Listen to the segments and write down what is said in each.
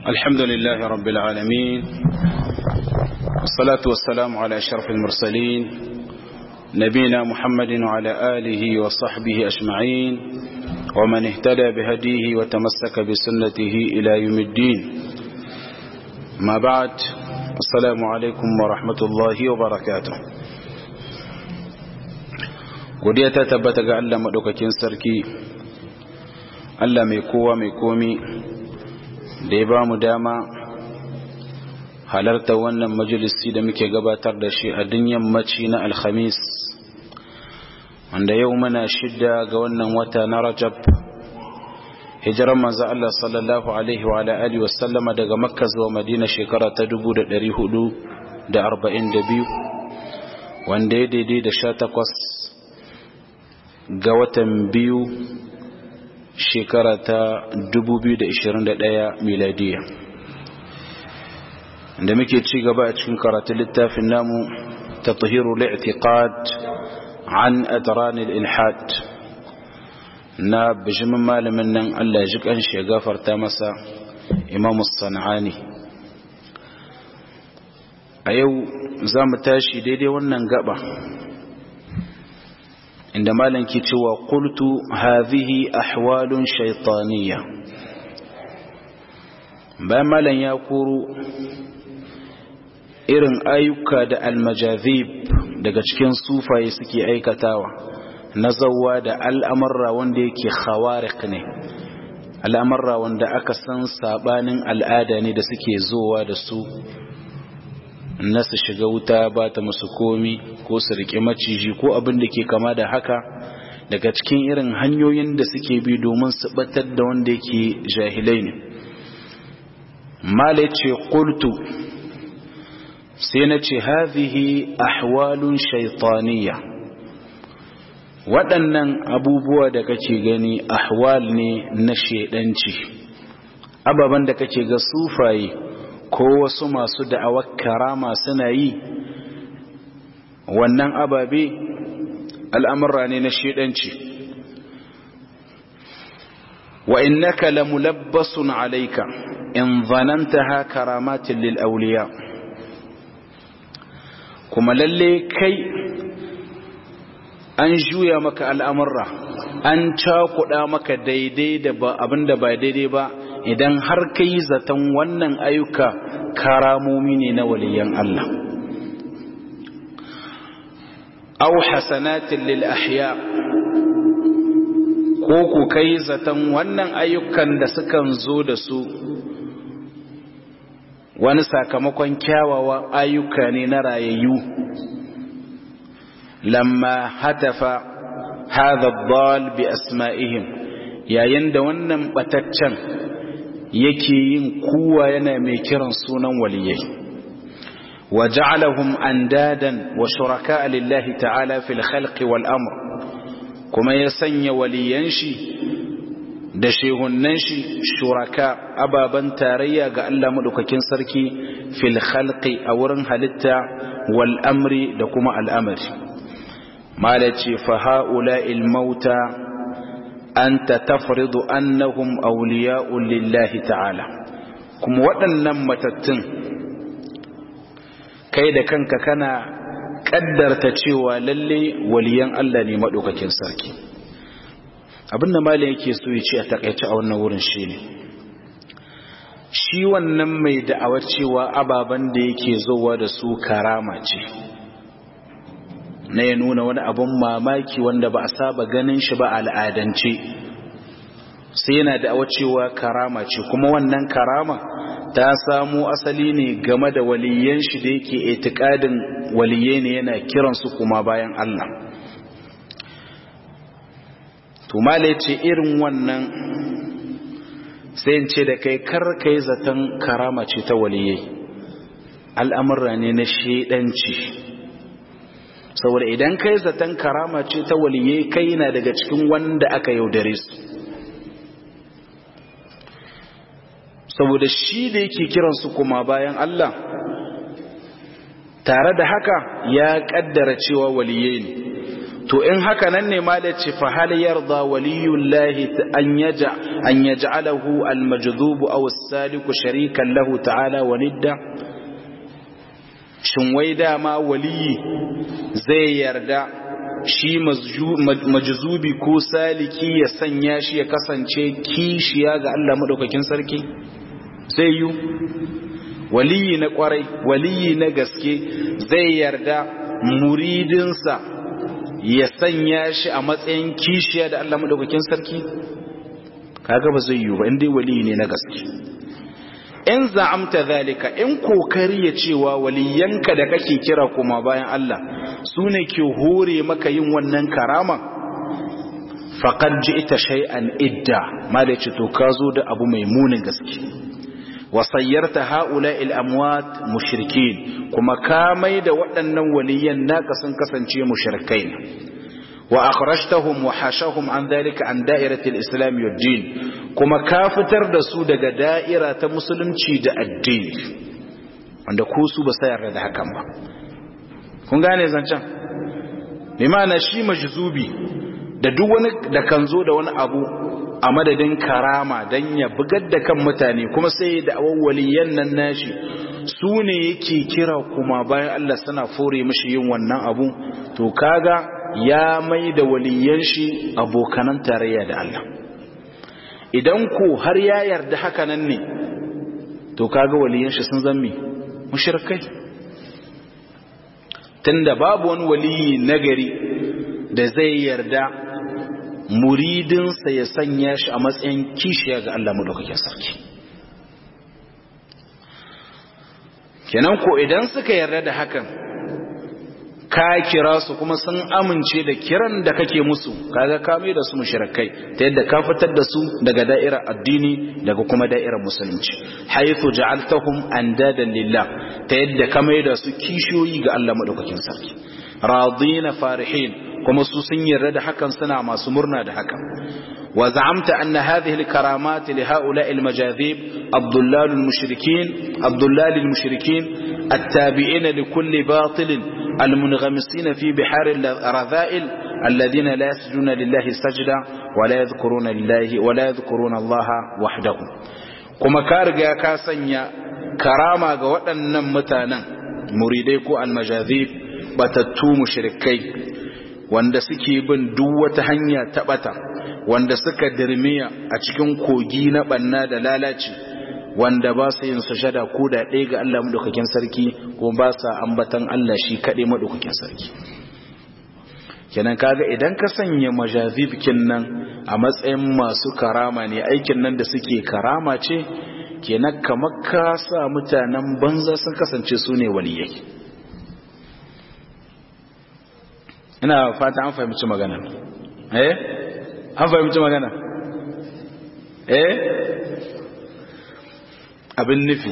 الحمد لله رب العالمين والصلاة والسلام على أشرف المرسلين نبينا محمد وعلى آله وصحبه أجمعين ومن اهتدى بهديه وتمسك بسنته إلى يوم الدين ما بعد السلام عليكم ورحمة الله وبركاته godiya ta tabbata ga Allah maɗaukakin sarki Allah mai kowa mai komi da ya ba mu dama halarta wannan majalisi da muke gabatar da shi a dun yammaci na alhamis wanda yau muna shidda ga wannan wata na rajab hijiran manzo Allah sallallahu alaihi wa alihi wa sallama daga makka zuwa madina shekara ta 1442 wanda ya daidai da 18 ga watan biyu shekara ta 2021 miladiya da muke ci gaba a cikin karatun littafin namu ta tuhiru li'tiqad an adran al-ilhad na bijimin malamin nan Allah ya ji kanshi ya gafarta masa Imam Sanani a yau za mu tashi daidai wannan gaba inda malam ke cewa qultu hadhihi ahwalun shaytaniyya bayan malam ya koro irin ayyuka da almajazib daga cikin sufaye suke aikatawa na zawwa da al'amarra wanda yake khawariq ne al'amarra wanda aka san sabanin al'ada ne da suke zowa da su na su shiga wuta ba ta musu komi ko su riƙe maciji ko abin da ke kama da haka daga cikin irin hanyoyin da suke bi domin su batar da wanda yake jahilai ne mala ce ƙultu sai na ce hazihi ahwalun shaitaniya waɗannan abubuwa da kake gani ahwal ne na shaidanci ababen da kake ga sufaye ko wasu masu da'awar karama suna yi wannan ababe al'amurra ne na shidanci wa innaka lamulabbasun alaika in zanantaha karamatin lil auliya kuma lalle kai an juya maka al'amurra an cakuɗa maka daidai da ba abinda ba daidai ba idan har ka yi zaton wannan ayyuka karamomi ne na waliyan Allah au hasanatin lil ahya ko ku kai zaton wannan ayyukan da sukan zo da su wani sakamakon kyawawan ayyuka ne na rayayyu lamma hatafa hadha ad bi asma'ihim yayin da wannan bataccen yake yin kuwa yana mai kiran sunan waliyai wa ja'alahum andadan wa shuraka lillahi ta'ala fil khalqi wal amr kuma ya sanya waliyan shi da shehunnan shi shuraka ababan tarayya ga Allah madaukakin sarki fil khalqi a wurin halitta wal amri da kuma al'amari malaci fa ha'ula'il mauta anta tafridu annahum awliya'un lillahi ta'ala kuma waɗannan matattun kai da kanka kana kaddarta cewa lalle waliyan Allah ne madaukakin sarki abinda malam yake so ya ce a takaice a wannan wurin shine shi wannan mai da'awar cewa ababan da yake zowa da su karama ce na ya nuna wani abun mamaki wanda ba a saba ganin shi ba al'adance sai yana da cewa karama ce kuma wannan karama ta samo asali ne game da waliyan shi da yake itikadin waliye ne yana kiransu kuma bayan Allah tumale ce irin wannan sai ce da kai kar kai zaton karama ce ta waliyai al'amurra ne na shedanci saboda idan kai zaton karama ce ta waliye kai na daga cikin wanda aka yaudare su saboda shi da yake kiransu kuma bayan Allah tare da haka ya kaddara cewa waliye ne to in haka nan ne ma da ce fa hal yarda waliyullahi an yaja an yaj'alahu al-majdhub aw as-saliku sharikan lahu ta'ala wa nidda shin wai dama waliyi zai yarda shi majzubi ko saliki ya sanya shi ya kasance kishiya ga Allah madaukakin sarki zai yi waliyi na kwarai waliyi na gaske zai yarda muridinsa ya sanya shi a matsayin kishiya da Allah madaukakin sarki kaga ba zai yi ba indai waliyi ne na gaske in za'amta zalika in kokari ya cewa waliyanka da kake kira kuma bayan Allah su ne ke hore maka yin wannan karama faqad ji'ta shay'an idda ma da ce to ka zo da abu mai munin gaske wa sayyarta ha'ula'il amwat mushrikin kuma ka mai da waɗannan waliyan naka sun kasance mushrikai wa akhrajtahum wa hashahum an dhalika an da'irati al-islam wa din kuma ka fitar da su daga da'ira ta musulunci da addini wanda ku su ba sa yarda da hakan ba kun gane zancen bi ma'ana shi majzubi da duk wani da kan zo da wani abu a madadin karama dan ya bugar da kan mutane kuma sai da awwaliyan nan nashi su ne yake kira kuma bayan Allah suna fore mishi yin wannan abu to kaga ya mai da waliyan shi abokanan tarayya da Allah idan ko har ya yarda haka nan ne to kaga waliyan shi sun zammi mushrikai tunda babu wani waliyi nagari da zai yarda muridinsa ya sanya shi a matsayin kishiya ga Allah madaukakin sarki kenan ko idan suka yarda da hakan ka kira su kuma sun amince da kiran da kake musu kaga ka mai da su mushrikai ta yadda ka fitar da su daga da'irar addini daga kuma da'irar musulunci haythu ja'altahum andadan lillah ta yadda ka mai da su kishiyoyi ga Allah madaukakin sarki radina farihin kuma su sun yarda da hakan suna masu murna da hakan wa za'amta anna hadhihi al-karamat li ha'ula'i al-majadhib abdullal al-mushrikin abdullal al-mushrikin at-tabi'ina li kulli batil المنغمسين في بحار الرذائل الذين لا يسجدون لله سجدا ولا يذكرون لله ولا يذكرون الله وحده kuma ka riga ka sanya karama ga waɗannan mutanen muridai ko almajazib batattu mushrikai wanda suke bin duk wata hanya ta bata wanda suka dirmiya a cikin kogi na banna da lalaci wanda ba su yin sujada ko da ɗaya ga Allah maɗaukakin sarki ko ba sa ambatan Allah shi kaɗai maɗaukakin sarki kenan kaga idan ka sanya majazibkin nan a matsayin masu karama ne aikin nan da suke karama ce kenan kamar ka sa mutanen banza sun kasance su ne waliyai ina fata an fahimci magana eh an fahimci magana eh abin nufi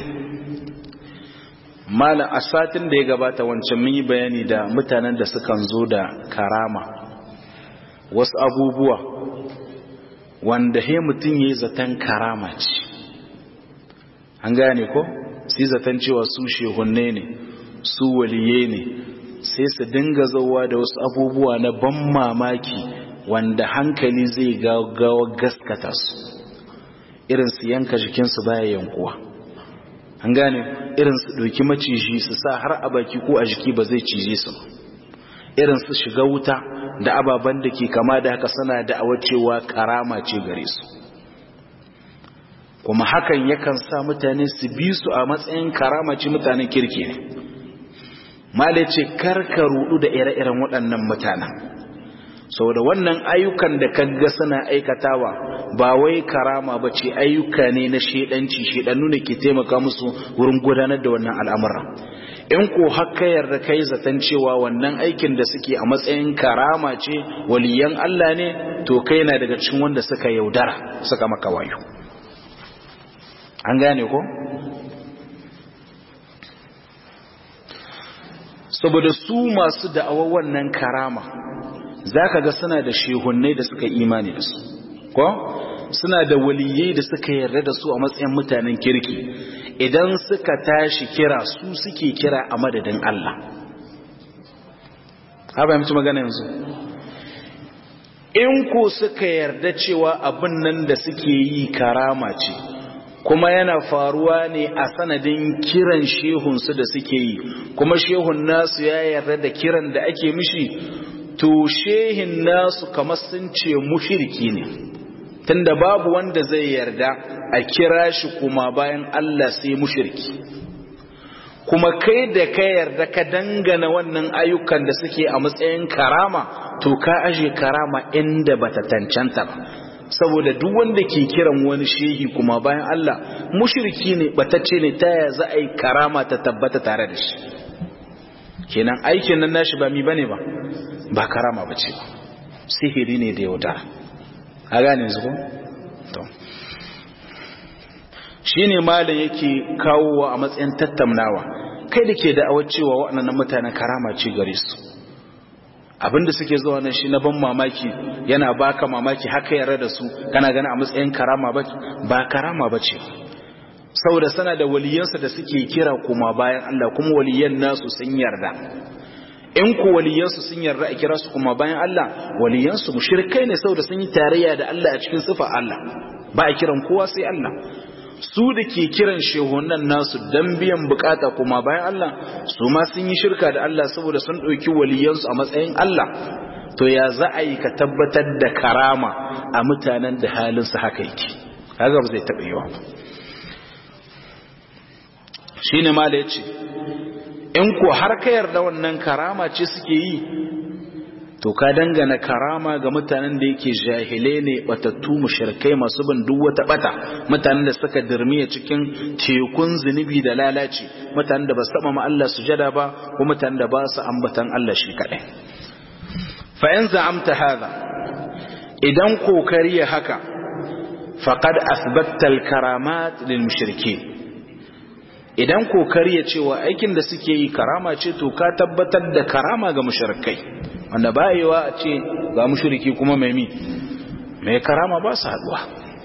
malam a satin da ya gabata wancan mun yi bayani da mutanen da sukan zo da karama wasu abubuwa wanda he mutum ya yi zaton karama ce an gane ko sai zaton cewa su shehunne ne su waliye ne sai su dinga zauwa da wasu abubuwa na ban mamaki wanda hankali zai gawa gaskata su irin su yanka jikinsu baya yankuwa an gane irin su ɗauki maciji su sa har a baki ko a jiki ba zai cije su irin su shiga wuta da ababen da ke kama da haka suna da cewa karama ce gare su kuma hakan yakan sa mutane su bi su a matsayin karama ce mutanen kirki ne mala ce karka rudu da ire-iren waɗannan mutanen sau da wannan ayyukan da kaga suna aikatawa ba wai karama ba ce ayyuka ne na shedanci shedannu ne ke taimaka musu wurin gudanar da wannan al'amura in ko haka yarda kai zaton cewa wannan aikin da suke a matsayin karama ce waliyan Allah ne to kai na daga cikin wanda suka yaudara suka maka wayo an gane ko saboda su masu da'awar wannan karama za ka ga suna da shehunnai da suka imani da su ko suna da waliyai da suka yarda da su a matsayin mutanen kirki idan suka tashi kira su suke kira a madadin Allah ha ba mutu magana yanzu in ku suka yarda cewa abin nan da suke yi karama ce kuma yana faruwa ne a sanadin kiran shehunsu da suke yi kuma shehun nasu ya yarda da kiran da ake mishi to shehin nasu kamar sun ce mushirki ne tunda babu wanda zai yarda a kira shi kuma bayan Allah sai mushirki kuma kai da ka yarda ka dangana wannan ayyukan da suke a matsayin karama to ka aje karama inda bata cancanta ba saboda duk wanda ke kiran wani shehi kuma bayan Allah mushriki ne batacce ne ta ya za a yi karama ta tabbata tare da shi kenan aikin nan nashi ba mi bane ba ba karama bace ba sihiri ne da yaudara a gane zuwa to shine malam yake kawowa a matsayin tattaunawa kai da ke da'awar cewa waɗannan mutanen karama ce gare su abinda suke zuwa nan shi na ban mamaki yana baka mamaki haka yarda da su kana gani a matsayin karama ba ba karama bace saboda sana da waliyansa da suke kira kuma bayan Allah kuma waliyan nasu sun yarda in ku waliyansu sun yarda a kira su kuma bayan Allah waliyansu mushrikai ne saboda sun yi tarayya da Allah a cikin sifa Allah ba a kiran kowa sai Allah su da ke kiran shehunan nasu dan biyan bukata kuma bayan Allah su ma sun yi shirka da Allah saboda sun ɗauki waliyansu a matsayin Allah to ya za a yi ka tabbatar da karama a mutanen da halinsu haka yake haka ba zai taɓa yiwa ba shi ne ma da ya ce in ko har ka yarda wannan karama ce suke yi to ka dangana karama ga mutanen da yake jahilai ne batattu mushrikai masu bin duk wata bata mutanen da suka dirmiya cikin tekun zunubi da lalaci mutanen da ba su ma Allah sujada ba ko mutanen da ba su ambatan Allah shi kadai fa in za'amta hadha idan kokari ya haka faqad athbatta al-karamat lil mushrikeen idan kokari ya cewa aikin da suke yi karama ce to ka tabbatar da karama ga mushrikai wanda bayewa a ce ga mushriki kuma mai mi mai karama ba su haduwa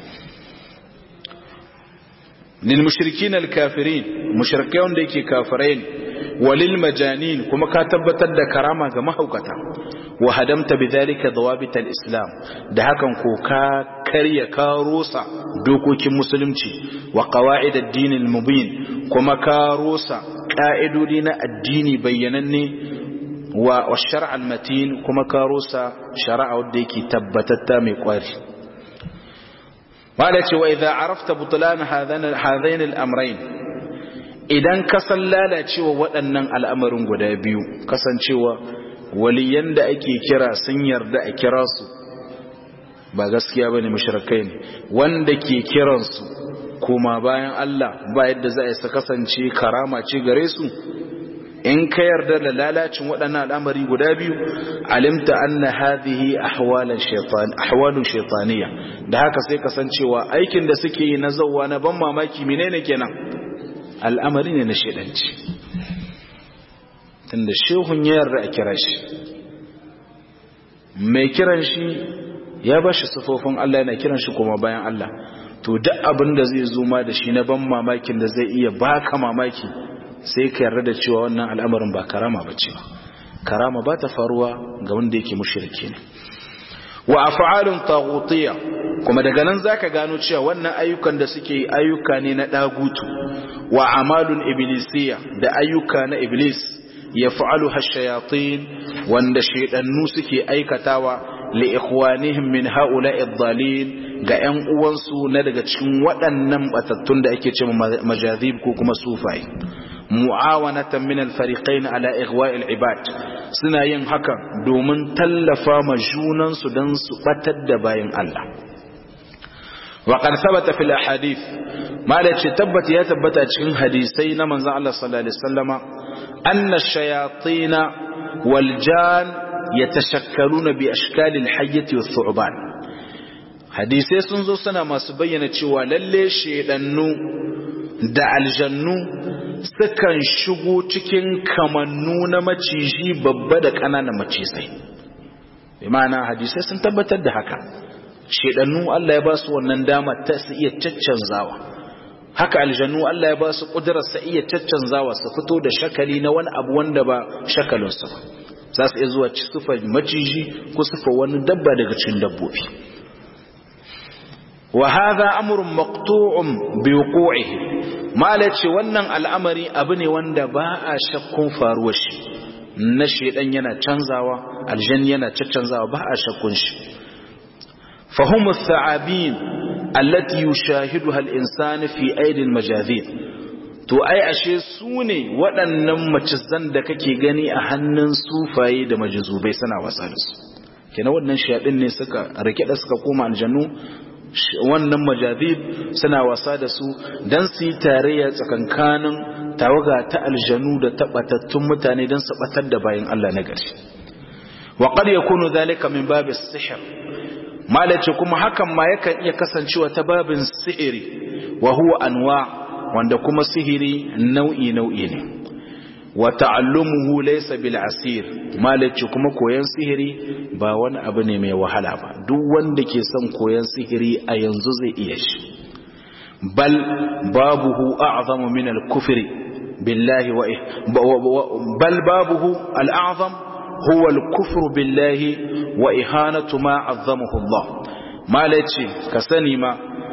lil mushrikin al kafirin mushrikai wanda yake kafirai ne walil majanin kuma ka tabbatar da karama ga mahaukata wa hadamta bidhalika dawabit al islam da hakan ko ka karya ka rusa dokokin musulunci wa qawaid ad din al mubin kuma ka rusa ka'idodi na addini bayyananne wa shari'a al-matin kuma ka rusa shari'a wadda yake tabbatatta mai kwari wanda ce wa idza arafta butlan hadain al-amrayn idan ka san lalacewa waɗannan al'amarin guda biyu kasancewa waliyan da ake kira sun yarda a kira su ba gaskiya bane mushrikai ne wanda ke kiransu kuma bayan Allah ba yadda za a yi kasance karama ce gare su in ka yarda da lalacin waɗannan al'amari guda biyu alimta anna hadhihi ahwalan shaytan ahwalun shaytaniya da haka sai kasancewa aikin da suke yi na zawwa na ban mamaki menene kenan al'amari ne na shedanci tunda shehun ya yarda a kira shi mai kiran shi ya ba shi sufofin Allah yana kiran shi kuma bayan Allah to duk abin da zai zo ma da shi na ban mamakin da zai iya baka mamaki sai ka yarda da cewa wannan al'amarin ba karama ba ce karama ba ta faruwa ga wanda yake mushriki ne wa af'alun taghutiyya kuma daga nan zaka gano cewa wannan ayyukan da suke ayyuka ne na dagutu wa amalun iblisiyya da ayyuka na iblis yaf'aluha ash-shayatin wanda shaydannu suke aikatawa li ikhwanihim min ha'ula'i ad-dhalin ga ƴan uwansu na daga cikin waɗannan batattun da ake cewa majazib ko kuma sufai mu'awanatan min al-fariqain ala ighwa' al-ibad suna yin haka domin tallafa ma junan su dan su batar da bayin Allah wa qad thabata fil ahadith malaci tabbata ya tabbata cikin hadisai na manzon Allah sallallahu alaihi wasallama anna ash-shayatin wal jan yatashakkaluna bi ashkal al-hayyati wath-thu'ban hadisai sun zo suna masu bayyana cewa lalle shedannu da aljannu sukan shigo cikin kamannu na maciji babba da ƙananan macizai bi ma'ana hadisai sun tabbatar da haka shedannu Allah ya ba su wannan dama ta su iya caccanzawa haka aljannu Allah ya ba su ƙudurar sa iya caccanzawa su fito da shakali na wani abu wanda ba shakalinsu ba za su iya zuwa sifa maciji ko sifa wani dabba daga cikin dabbobi wa hadha amrun maqtu'un bi wuqu'ihi malace wannan al'amari abu ne wanda ba a shakkun faruwar shi na shedan yana canzawa aljan yana caccanzawa ba a shakkun shi fahimu tha'abin allati yushahiduha al-insan fi aidi al-majazib to ai ashe su ne waɗannan macizan da kake gani a hannun sufaye da majizubai suna wasa da su kenan wannan shayadin ne suka rike da suka koma aljannu wannan majazib suna wasa da su dan su yi tarayya tsakankanin tawaga ta aljanu da tabbatattun mutane don su batar da bayan Allah na gari wa qad yakunu dhalika min babi sihr malace kuma hakan ma yakan iya kasancewa ta babin sihiri wa huwa anwa wanda kuma sihiri nau'i nau'i ne wa ta'allumuhu laysa bil asir malace kuma koyan sihiri ba wani abu ne mai wahala ba duk wanda ke son koyan sihiri a yanzu zai iya shi bal babuhu a'zamu min al-kufri billahi wa bal babuhu al-a'zam huwa al-kufru billahi wa ihanatu ma 'azzamahu Allah malace ka sani ma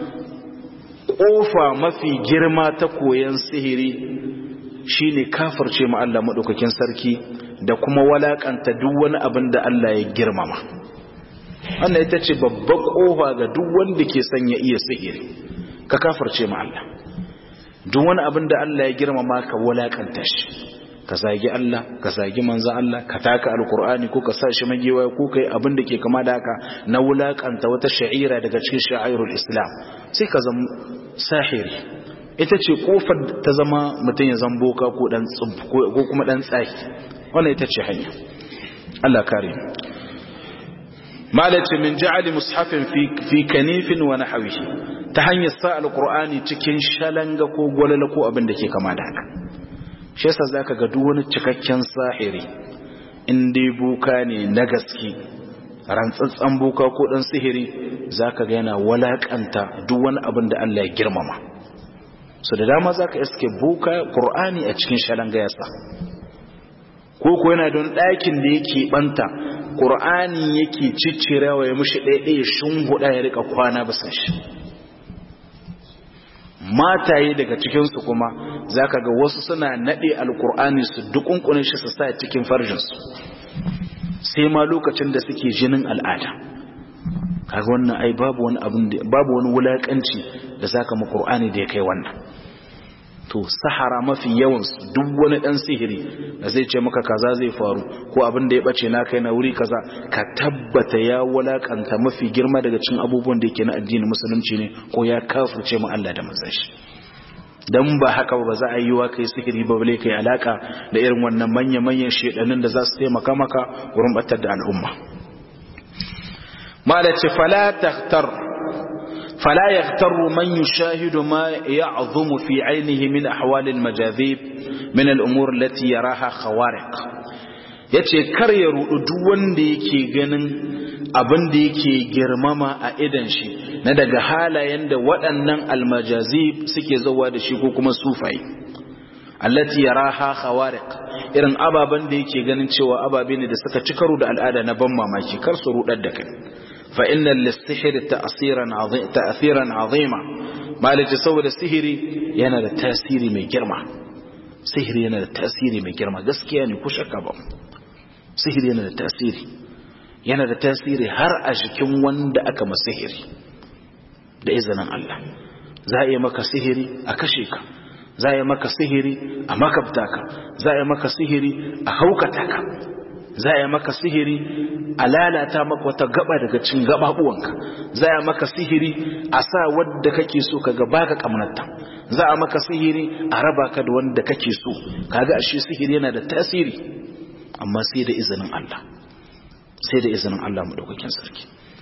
kofa mafi girma ta koyan sihiri shine kafirce ma Allah madaukakin sarki da kuma walakanta duk wani abin da Allah ya girmama wannan ita ce babbar kofa ga duk wanda ke son ya iya sihiri ka kafirce ma Allah duk wani abin da Allah ya girmama ka walakanta shi ka zagi Allah ka zagi manzo Allah ka taka alqur'ani ko ka sa shi magewa ko kai abin da ke kama da haka na wulakanta wata sha'ira daga cikin sha'airul islam sai ka zama sahiri ita ce kofar ta zama mutum ya zambo ka ko dan ko kuma dan tsaki wannan ita ce hanya Allah kare malace min ja'ali mushafin fi fi kanifin wa nahwihi ta hanyar sa alqur'ani cikin shalanga ko gwalala ko abin da ke kama da haka shi yasa zaka ga duk wani cikakken sahiri in dai boka ne na gaske rantsatsan boka ko dan sihiri zaka ga yana walakanta duk wani abin da Allah ya girmama so da dama zaka iske boka qur'ani a cikin shalanga yasa ko ko yana don ɗakin da yake banta qur'ani yake ciccirawa ya mushi ɗaiɗaya shunguda ya rika kwana bisa shi mataye daga cikinsu kuma za ka ga wasu suna naɗe alkur'ani su dukunkune shi su sa cikin farjinsu sai ma lokacin da suke jinin al'ada kaga wannan ai babu wani abin da babu wani wulakanci da zaka mu qur'ani da ya kai wannan to sahara mafi yawan duk wani dan sihiri da zai ce maka kaza zai faru ko abin da ya bace na kai na wuri kaza ka tabbata ya wulakanta mafi girma daga cikin abubuwan da yake na addinin musulunci ne ko ya kafirce mu Allah da manzon shi dan ba haka ba za a yi wa kai sihiri ba bale kai alaka da irin wannan manya manyan shedanin da za su taimaka maka wurin batar da al'umma malace fala takhtar فلا يغتر من يشاهد ما يعظم في عينه من أحوال المجاذيب من الأمور التي يراها خوارق yace kar ya rudu duk wanda yake ganin abin da yake girmama a idan shi na daga halayen da waɗannan almajazib suke zawa da shi ko kuma sufai allati yaraha khawariq irin ababen da yake ganin cewa ababe ne da suka ci karo da al'ada na ban mamaki kar su rudar da kai فإن للسحر تأثيرا عظيم تأثيرا عظيما ما لجسوا السحر yana da tasiri mai girma sihiri yana da tasiri mai girma gaskiya ne ku shakka ba sihiri yana da tasiri yana da tasiri har a jikin wanda aka masihiri da izinin Allah za a yi maka sihiri a kashe ka za a yi maka sihiri a makabta ka za a yi maka sihiri a haukata ka za a yi maka sihiri a lalata maka wata gaba daga cin gababuwanka za a maka sihiri a sa wadda kake so ka gaba ka kamnata za a maka sihiri a raba ka da wanda kake so kaga ashe sihiri yana da tasiri amma sai da izinin Allah sai da izinin Allah madaukakin sarki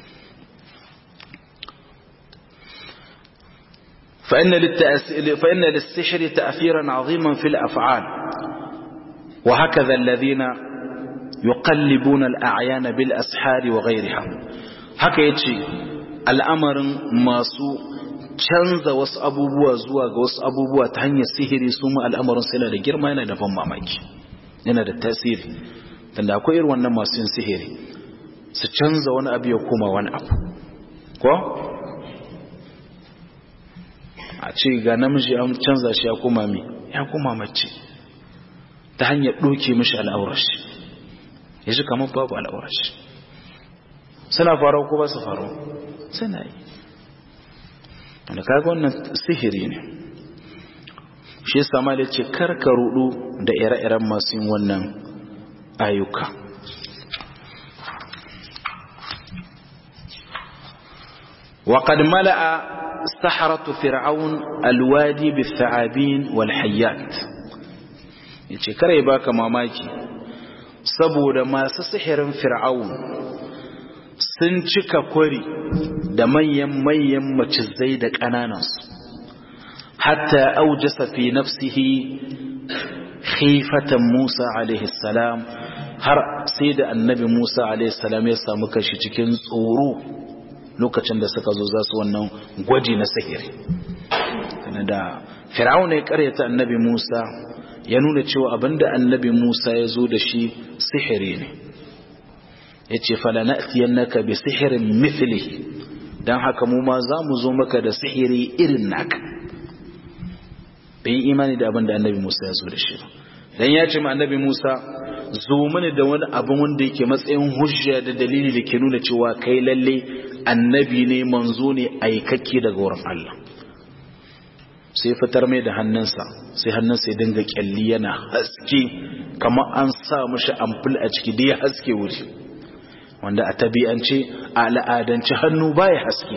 فإن, للتأثير فإن للسحر تأثيرا عظيما في الأفعال وهكذا الذين yuqallibuna al-a'yana bil ashari wa ghayriha haka yace al'amarin masu canza wasu abubuwa zuwa ga wasu abubuwa ta hanyar sihiri su ma al'amarin sai da girma yana da ban mamaki yana da tasiri tunda akwai irin wannan masu yin sihiri su canza wani abu ya koma wani abu ko a ce ga namiji an canza shi ya koma mi ya koma mace ta hanyar ɗoke mishi al'aurashi ya shi kamar babu al'aurashi suna faruwa ko ba su faruwa suna yi wanda kaga wannan sihiri ne shi yasa ma da ce karka rudu da ire-iren masu yin wannan ayyuka وقد ملأ سحرة فرعون الوادي بالثعابين والحيات yace kare baka mamaki saboda masu sihirin fir'aun sun cika kwari da manyan manyan macizai da ƙananansu hatta aujasa fi nafsihi khifatan Musa alaihi salam har sai da annabi Musa alaihi salam ya samu kashi cikin tsoro lokacin da suka zo za su wannan gwaji na sihiri da fir'auna ya karyata annabi Musa ya nuna cewa abinda annabi Musa ya zo da shi sihiri ne ya ce falana'tiyannaka bi sihirin mithlihi dan haka mu ma za mu zo maka da sihiri irin naka bai imani da abinda annabi Musa ya zo da shi dan ya ce ma annabi Musa zo mini da wani abin wanda yake matsayin hujja da dalili da ke nuna cewa kai lalle annabi ne manzo ne aikakke daga wurin Allah sai fitar mai da hannunsa sai hannunsa ya dinga kyalli yana haske kamar an sa mashi amfil a ciki da ya haske wuri wanda a tabi'ance a al'adance hannu baya haske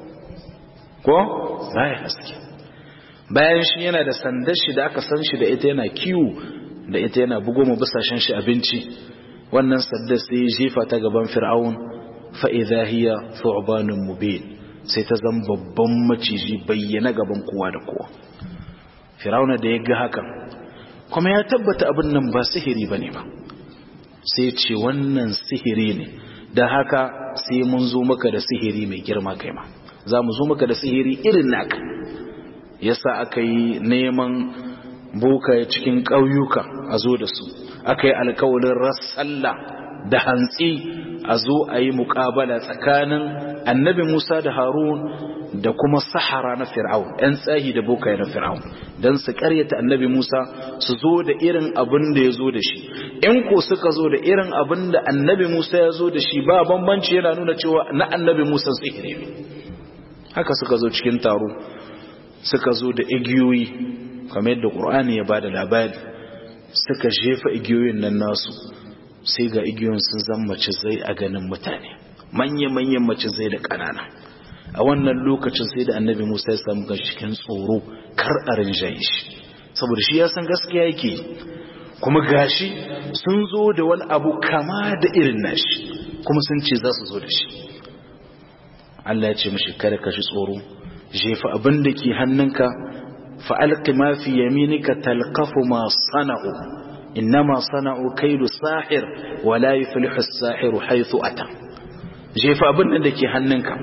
ko baya haske bayan shi yana da sandar shi da aka san shi da ita yana kiwo da ita yana bugo mu bisashen shi abinci wannan sandar sai ya jefa ta gaban fir'aun fa idha hiya thu'banun mubin sai ta zama babban maciji bayyana gaban kowa da kowa firauna da ya ga hakan kuma ya tabbata abin nan ba sihiri bane ba sai ce wannan sihiri ne da haka sai mun zo maka da sihiri mai girma kai ma za mu zo maka da sihiri irin naka yasa aka yi neman boka cikin ƙauyuka a zo da su aka yi alkawalin rassalla da hantsi a zo a yi muƙabala tsakanin annabi Musa da Harun da kuma sahara na Fir'aun ‘yan tsahi da bokaye na Fir'aun don su ƙaryata annabi Musa su zo da irin abin da ya zo da shi in ko suka zo da irin abin da annabi Musa ya zo da shi ba bambanci yana nuna cewa na annabi Musa sihiri ne haka suka zo cikin taro suka zo da igiyoyi kamar yadda Qur'ani ya bada labari suka jefa igiyoyin nan nasu sai ga igiyoyin sun zama macizai a ganin mutane manya-manyan macizai da ƙanana a wannan lokacin sai da annabi musa ya samu ga cikin tsoro kar a rinjaye shi saboda shi ya san gaskiya yake kuma gashi sun zo da wani abu kama da irin nashi kuma sun ce za su zo da shi Allah ya ce mashi kada ka shi tsoro jefa abin da ke hannunka fa'alƙi ma fi yaminika talqafu ma sana'u إنما صنعوا كيد ساحر ولا يفلح الساحر حيث أتى jefa abin da ke hannunka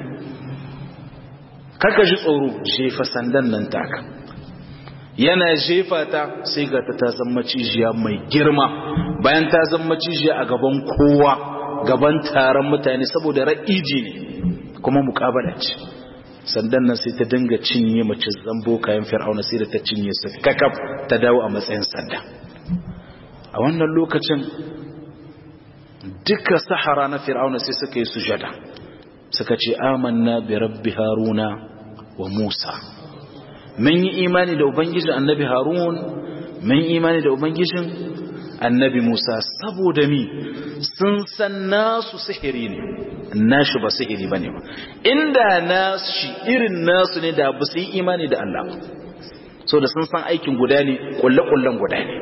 kaka ji tsoro jefa sandan nan taka yana jefa ta sai ga ta zama cijiya mai girma bayan ta zama cijiya a gaban kowa gaban taron mutane saboda ra'iji ne kuma mukabala ce sandan nan sai ta dinga cinye mace zambo kayan fir'auna sai da ta cinye su kakaf ta dawo a matsayin sanda a wannan lokacin duka sahara na fir'auna sai suka yi sujada suka ce amanna bi rabbi haruna wa musa mun yi imani da ubangijin annabi harun mun yi imani da ubangijin annabi musa saboda mi sun san nasu sihiri ne nashi ba sihiri ba ne ba inda nasu irin nasu ne da ba su yi imani da allah so da sun san aikin guda ne kulle-kullen guda ne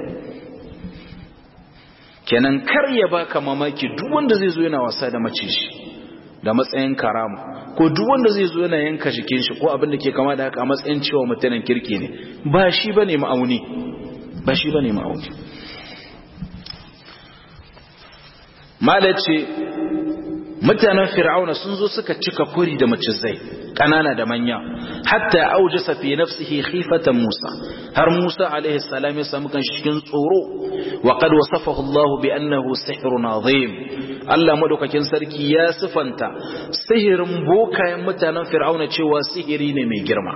kenan kar ya baka mamaki duk wanda zai zo yana wasa da mace shi da matsayin karama ko duk wanda zai zo yana yanka jikin shi ko abin da ke kama da haka a matsayin cewa mutanen kirki ne ba shi bane ma'auni ba shi bane ma'auni mala ce mutanen fir'auna sun zo suka cika kuri da macizai kanana da manya hatta aujasa fi nafsihi khifatan Musa har Musa alaihi salam ya samu kan cikin tsoro wa qad wasafahu Allah bi annahu sihrun azim Allah madaukakin sarki ya sifanta sihirin bokayen mutanen fir'auna cewa sihiri ne mai girma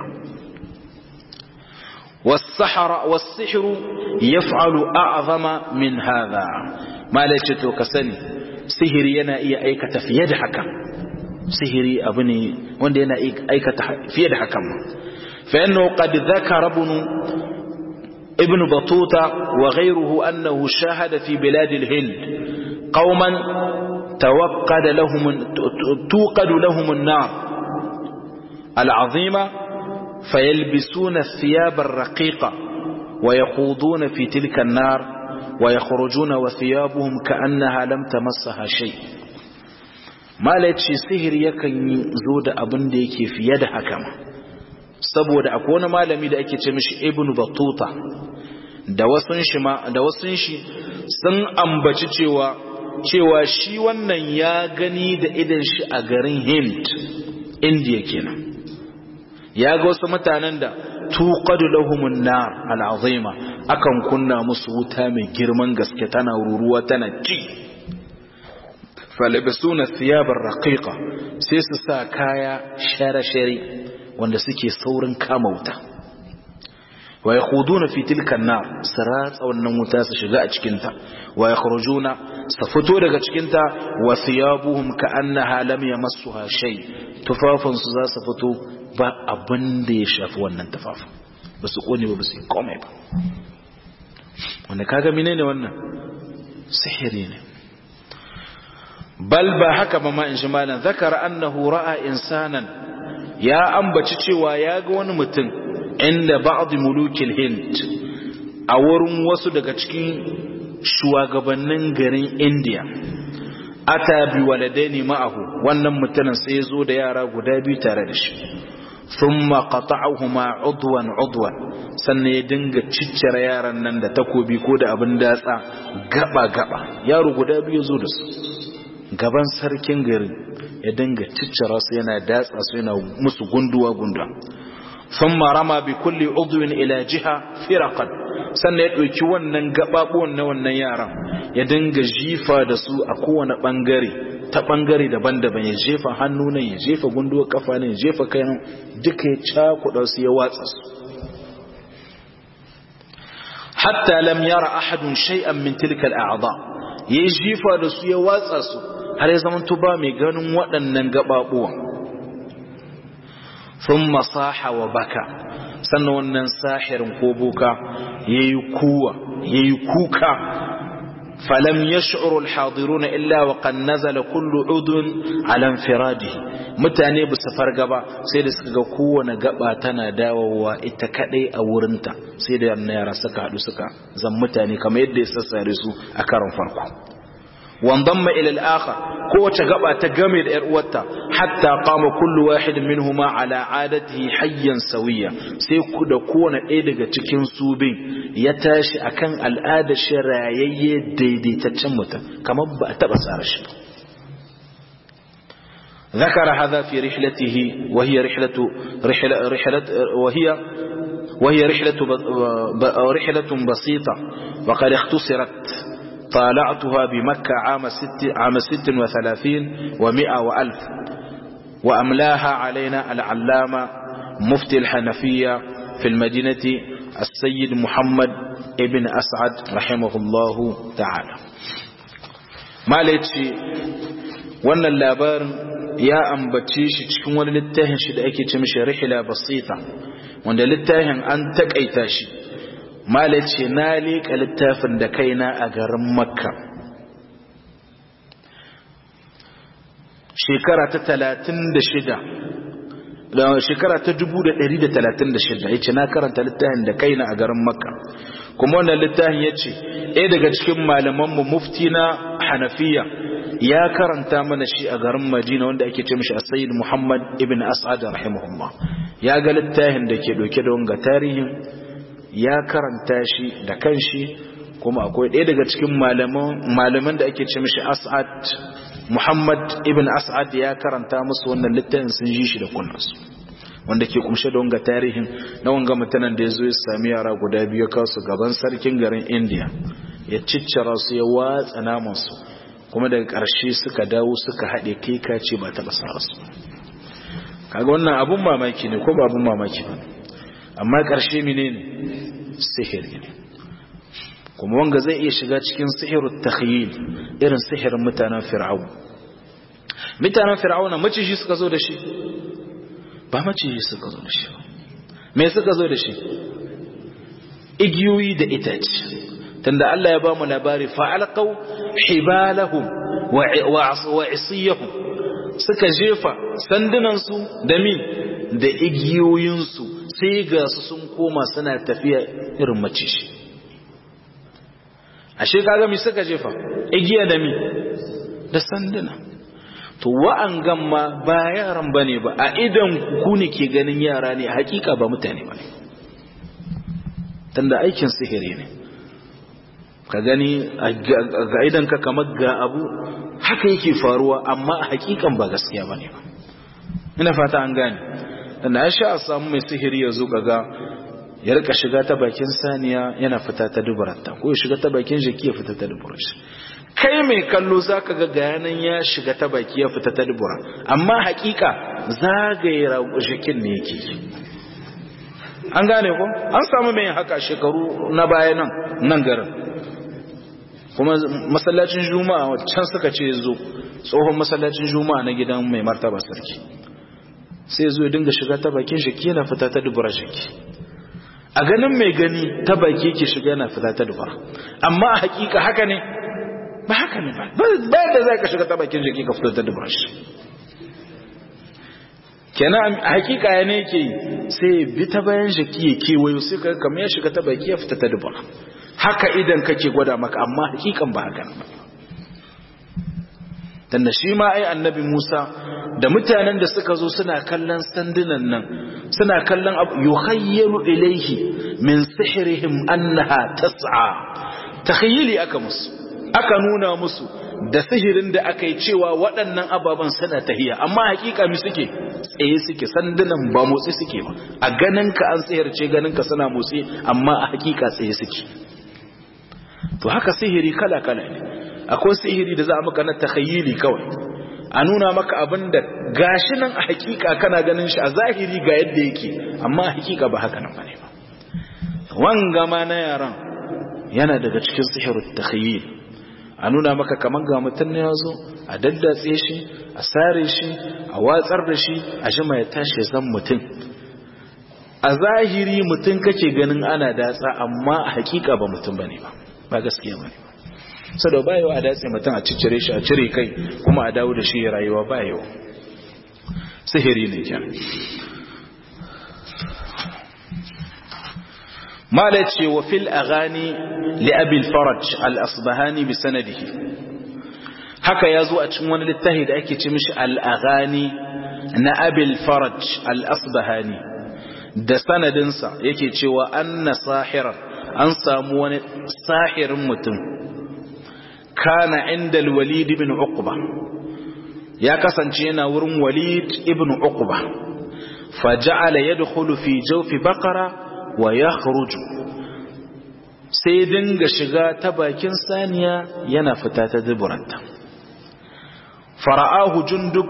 والسحر والسحر يفعل أعظم من هذا ما لجت كسني سحر ينا إيا أيكة في يد حكم سحر أبني وند ينا أيكة في يد حكم فإنه قد ذكر ابن ابن بطوطة وغيره أنه شاهد في بلاد الهند قوما توقد لهم توقد لهم النار العظيمة فيلبسون الثياب الرقيقة ويخوضون في تلك النار ويخرجون وثيابهم كأنها لم تمسها شيء ما لاتشي سهر يكن زود أبن ديكي في يد حكمة saboda akwai wani malami da ake ce mishi ibn batuta da wasun shi ma da wasun shi sun ambaci cewa cewa shi wannan ya gani da idan shi a garin Hind India kenan ya ga wasu mutanen da tuqadu lahumun nar al'azima akan kunna musu wuta mai girman gaske tana ruruwa tana ci falibsuna thiyabar raqiqa sai su sa kaya share-share wanda suke saurin kama wuta wa yakhuduna fi tilka an-nar siratsa wannan wuta su shiga a cikin ta wa yakhrujuna su fito daga cikin ta wa thiyabuhum ka'annaha lam yamassuha shay tufafin su za su fito ba abin da ya shafi wannan tufafin ba su kone ba ba su komai ba wanda kaga menene wannan sihiri ne bal ba haka ba ma in shi malam zakara annahu ra'a insanan ya ambaci cewa ya ga wani mutum inda ba'd mulukil hind a wurin wasu daga cikin shugabannin garin india ata bi waladaini ma'ahu wannan mutumin sai ya zo da yara guda biyu tare da shi thumma qata'ahuma udwan udwan sannan ya dinga ciccire yaran nan da takobi ko da abin datsa gaba gaba yaro guda biyu zo da su gaban sarkin garin ya dinga ciccira su yana datsa su yana musu gunduwa gunda thumma rama bi kulli udwin ila jiha firaqan sannan ya ɗauki wannan gababuwan na wannan yaran ya dinga jifa da su a kowane bangare ta bangare daban-daban ya jefa hannu nan ya jefa gunduwa kafa nan ya jefa kai nan duka ya cakuɗa su ya watsa su hatta lam yara ahadun shay'an min tilka al'a'dha yayi jifa da su ya watsa su har ya zama ba mai ganin waɗannan gababuwan thumma saha wa baka sannan wannan sahirin ko boka yayi kuwa yayi kuka falam yash'uru al-hadiruna illa wa qad nazala kullu udun ala infiradihi mutane ba su farga ba sai da suka ga kowane gaba tana dawowa ita kadai a wurinta sai da yara suka hadu suka zan mutane kamar yadda ya sassare su a karon farko وانضم إلى الآخر قوة قبع تقمد إرؤوتا حتى قام كل واحد منهما على عادته حيا سويا سيكو دكونا إيدغا تكين سوبين يتاشي أكن الآدة شرعيي ديدي تتشمتا كما بأتبس أرش ذكر هذا في رحلته وهي رحلة رحلة رحلة وهي وهي رحلة رحلة بسيطة وقد اختصرت طالعتها بمكة عام ست, عام ست وثلاثين ومئة وألف وأملاها علينا العلامة مفتي الحنفية في المدينة السيد محمد ابن أسعد رحمه الله تعالى ما ليتشي وانا اللابار يا ambace shi cikin wani littafin shi da ake ce mishi rihla basita wanda littafin an takaita shi mala ce na leƙa littafin da kaina a garin makka shekara ta talatin da shida da shekara ta dubu da ɗari da talatin da shida ya ce na karanta littafin da kaina a garin makka kuma wannan littafin ya ce ɗaya daga cikin malamanmu mufti na hanafiya ya karanta mana shi a garin madina wanda ake ce mishi asayid muhammad ibn as'ad rahimahullah ya ga littafin da ke ɗauke da wanga tarihin ya karanta shi da kanshi kuma akwai ɗaya daga cikin malaman da ake ce mishi as'ad Muhammad ibn As'ad ya karanta musu wannan littafin sun ji shi da kunnansu wanda ke kumshe da wanga tarihin na wanga mutanen da ya zo ya sami yara guda biyu kawo su gaban sarkin garin India ya ciccira su ya watsa namansu kuma daga ƙarshe suka dawo suka haɗe kai kace ba taɓa sa su kaga wannan abun mamaki ne ko ba abun mamaki ba amma ƙarshe menene sihiri ne kuma wanga zai iya shiga cikin sihirut takhyil irin sihirin mutanen fir'aun mutanen fir'auna maciji suka zo da shi ba maciji suka zo da shi me suka zo da shi igiyoyi da itace tunda Allah ya ba mu labari fa'alqaw hibalahum wa isiyahum suka jefa sandunansu da min da igiyoyinsu sai ga su sun koma suna tafiya irin maciji ashe kaga mi suka jefa igiya da mi da sanduna to wa'an gamma ba yaran bane ba a idan ku ne ke ganin yara ne a hakika ba mutane bane tunda aikin sihiri ne ka gani ga idan ka kamar ga abu haka yake faruwa amma a hakikan ba gaskiya bane ba ina fata an gane tunda ya sha a samu mai sihiri ya zo ga ya rika shiga ta bakin saniya yana fita ta dubaranta ko ya shiga ta bakin jiki ya fita ta dubura shi kai mai kallo zaka ga gayanan ya shiga ta baki ya fita ta dubura amma hakika zagaye jikin ne yake an gane ko an samu mai haka shekaru na baya nan nan garin kuma masallacin juma'a can suka ce zo tsohon masallacin juma'a na gidan mai martaba sarki sai zo ya dinga shiga ta bakin jiki yana fita ta dubura jiki a ganin mai gani ta baki yake shiga yana fita ta dubara amma a hakika haka ne ba haka ne ba bayan da za ka shiga ta bakin jiki ka fito ta dubara shi kenan a hakika ya ne yake sai bi ta bayan jiki ya kewayo sai ka kama ya shiga ta baki ya fita ta dubara haka idan kake gwada maka amma hakikan ba haka ba tunda shi ma ai annabi Musa da mutanen da suka zo suna kallon sandunan nan suna kallon abu yuhayyalu ilaihi min sihrihim annaha tas'a takhayyili aka musu aka nuna musu da sihirin da aka yi cewa waɗannan ababen suna tahiya amma hakika mi suke tsaye suke sandunan ba motsi suke ba a ganin ka an sihirce ganin ka suna motsi amma a hakika tsaye suke to haka sihiri kala kala ne akwai sihiri da za a maka na takhayyili kawai a nuna maka abin da gashi nan a hakika kana ganin shi a zahiri ga yadda yake amma a hakika ba haka nan bane ba wanga ma na yaran yana daga cikin sihirut takhayyil a nuna maka kaman ga mutum ne yazo a daddatse shi a sare shi a watsar da shi a jima ya tashi zan mutum a zahiri mutum kake ganin ana datsa amma a hakika ba mutum bane ba ba gaskiya bane ba sada ba yawa a datse mutum a ciccire shi a cire kai kuma a dawo da shi rayuwa ba yawa sihiri ne kyan mala ce wa fil aghani li abil faraj al asbahani bi sanadihi haka ya zo a cikin wani littafi da ake ce mishi al aghani na abil faraj al asbahani da sanadinsa yake cewa anna sahiran an samu wani sahirin mutum kana inda walid ibn uqba ya kasance yana wurin walid ibn uqba faja'ala yadkhulu fi jawfi baqara wa yakhruju sai dinga shiga ta bakin saniya yana fita ta duburanta fara'ahu jundub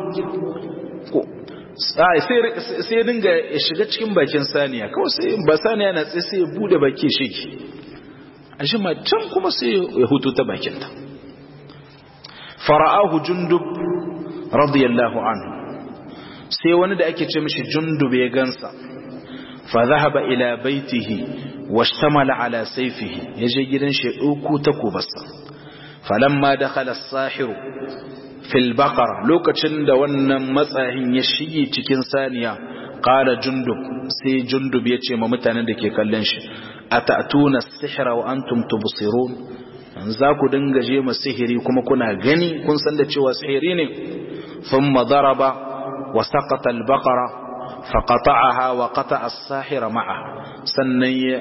sai dinga ya shiga cikin bakin saniya kawai sai ba saniya na tsaye sai ya bude baki shi a shi can kuma sai ya hutu ta bakinta fara'ahu jundub radiyallahu anhu sai wani da ake ce mishi jundub ya gansa fa zahaba ila baitihi washtamala ala sayfihi yaje gidan shi dauko takubarsa falamma dakhala as-sahiru fil baqara lokacin da wannan matsahin ya shige cikin saniya qala jundub sai jundub ya ce ma mutanen da ke kallon shi atatuna as-sihra wa antum tubsirun za ku dinga je ma sihiri kuma kuna gani kun san da cewa sihiri ne thumma daraba wa saqata al-baqara faqata'aha wa qata'a as-sahira ma'aha sannan ya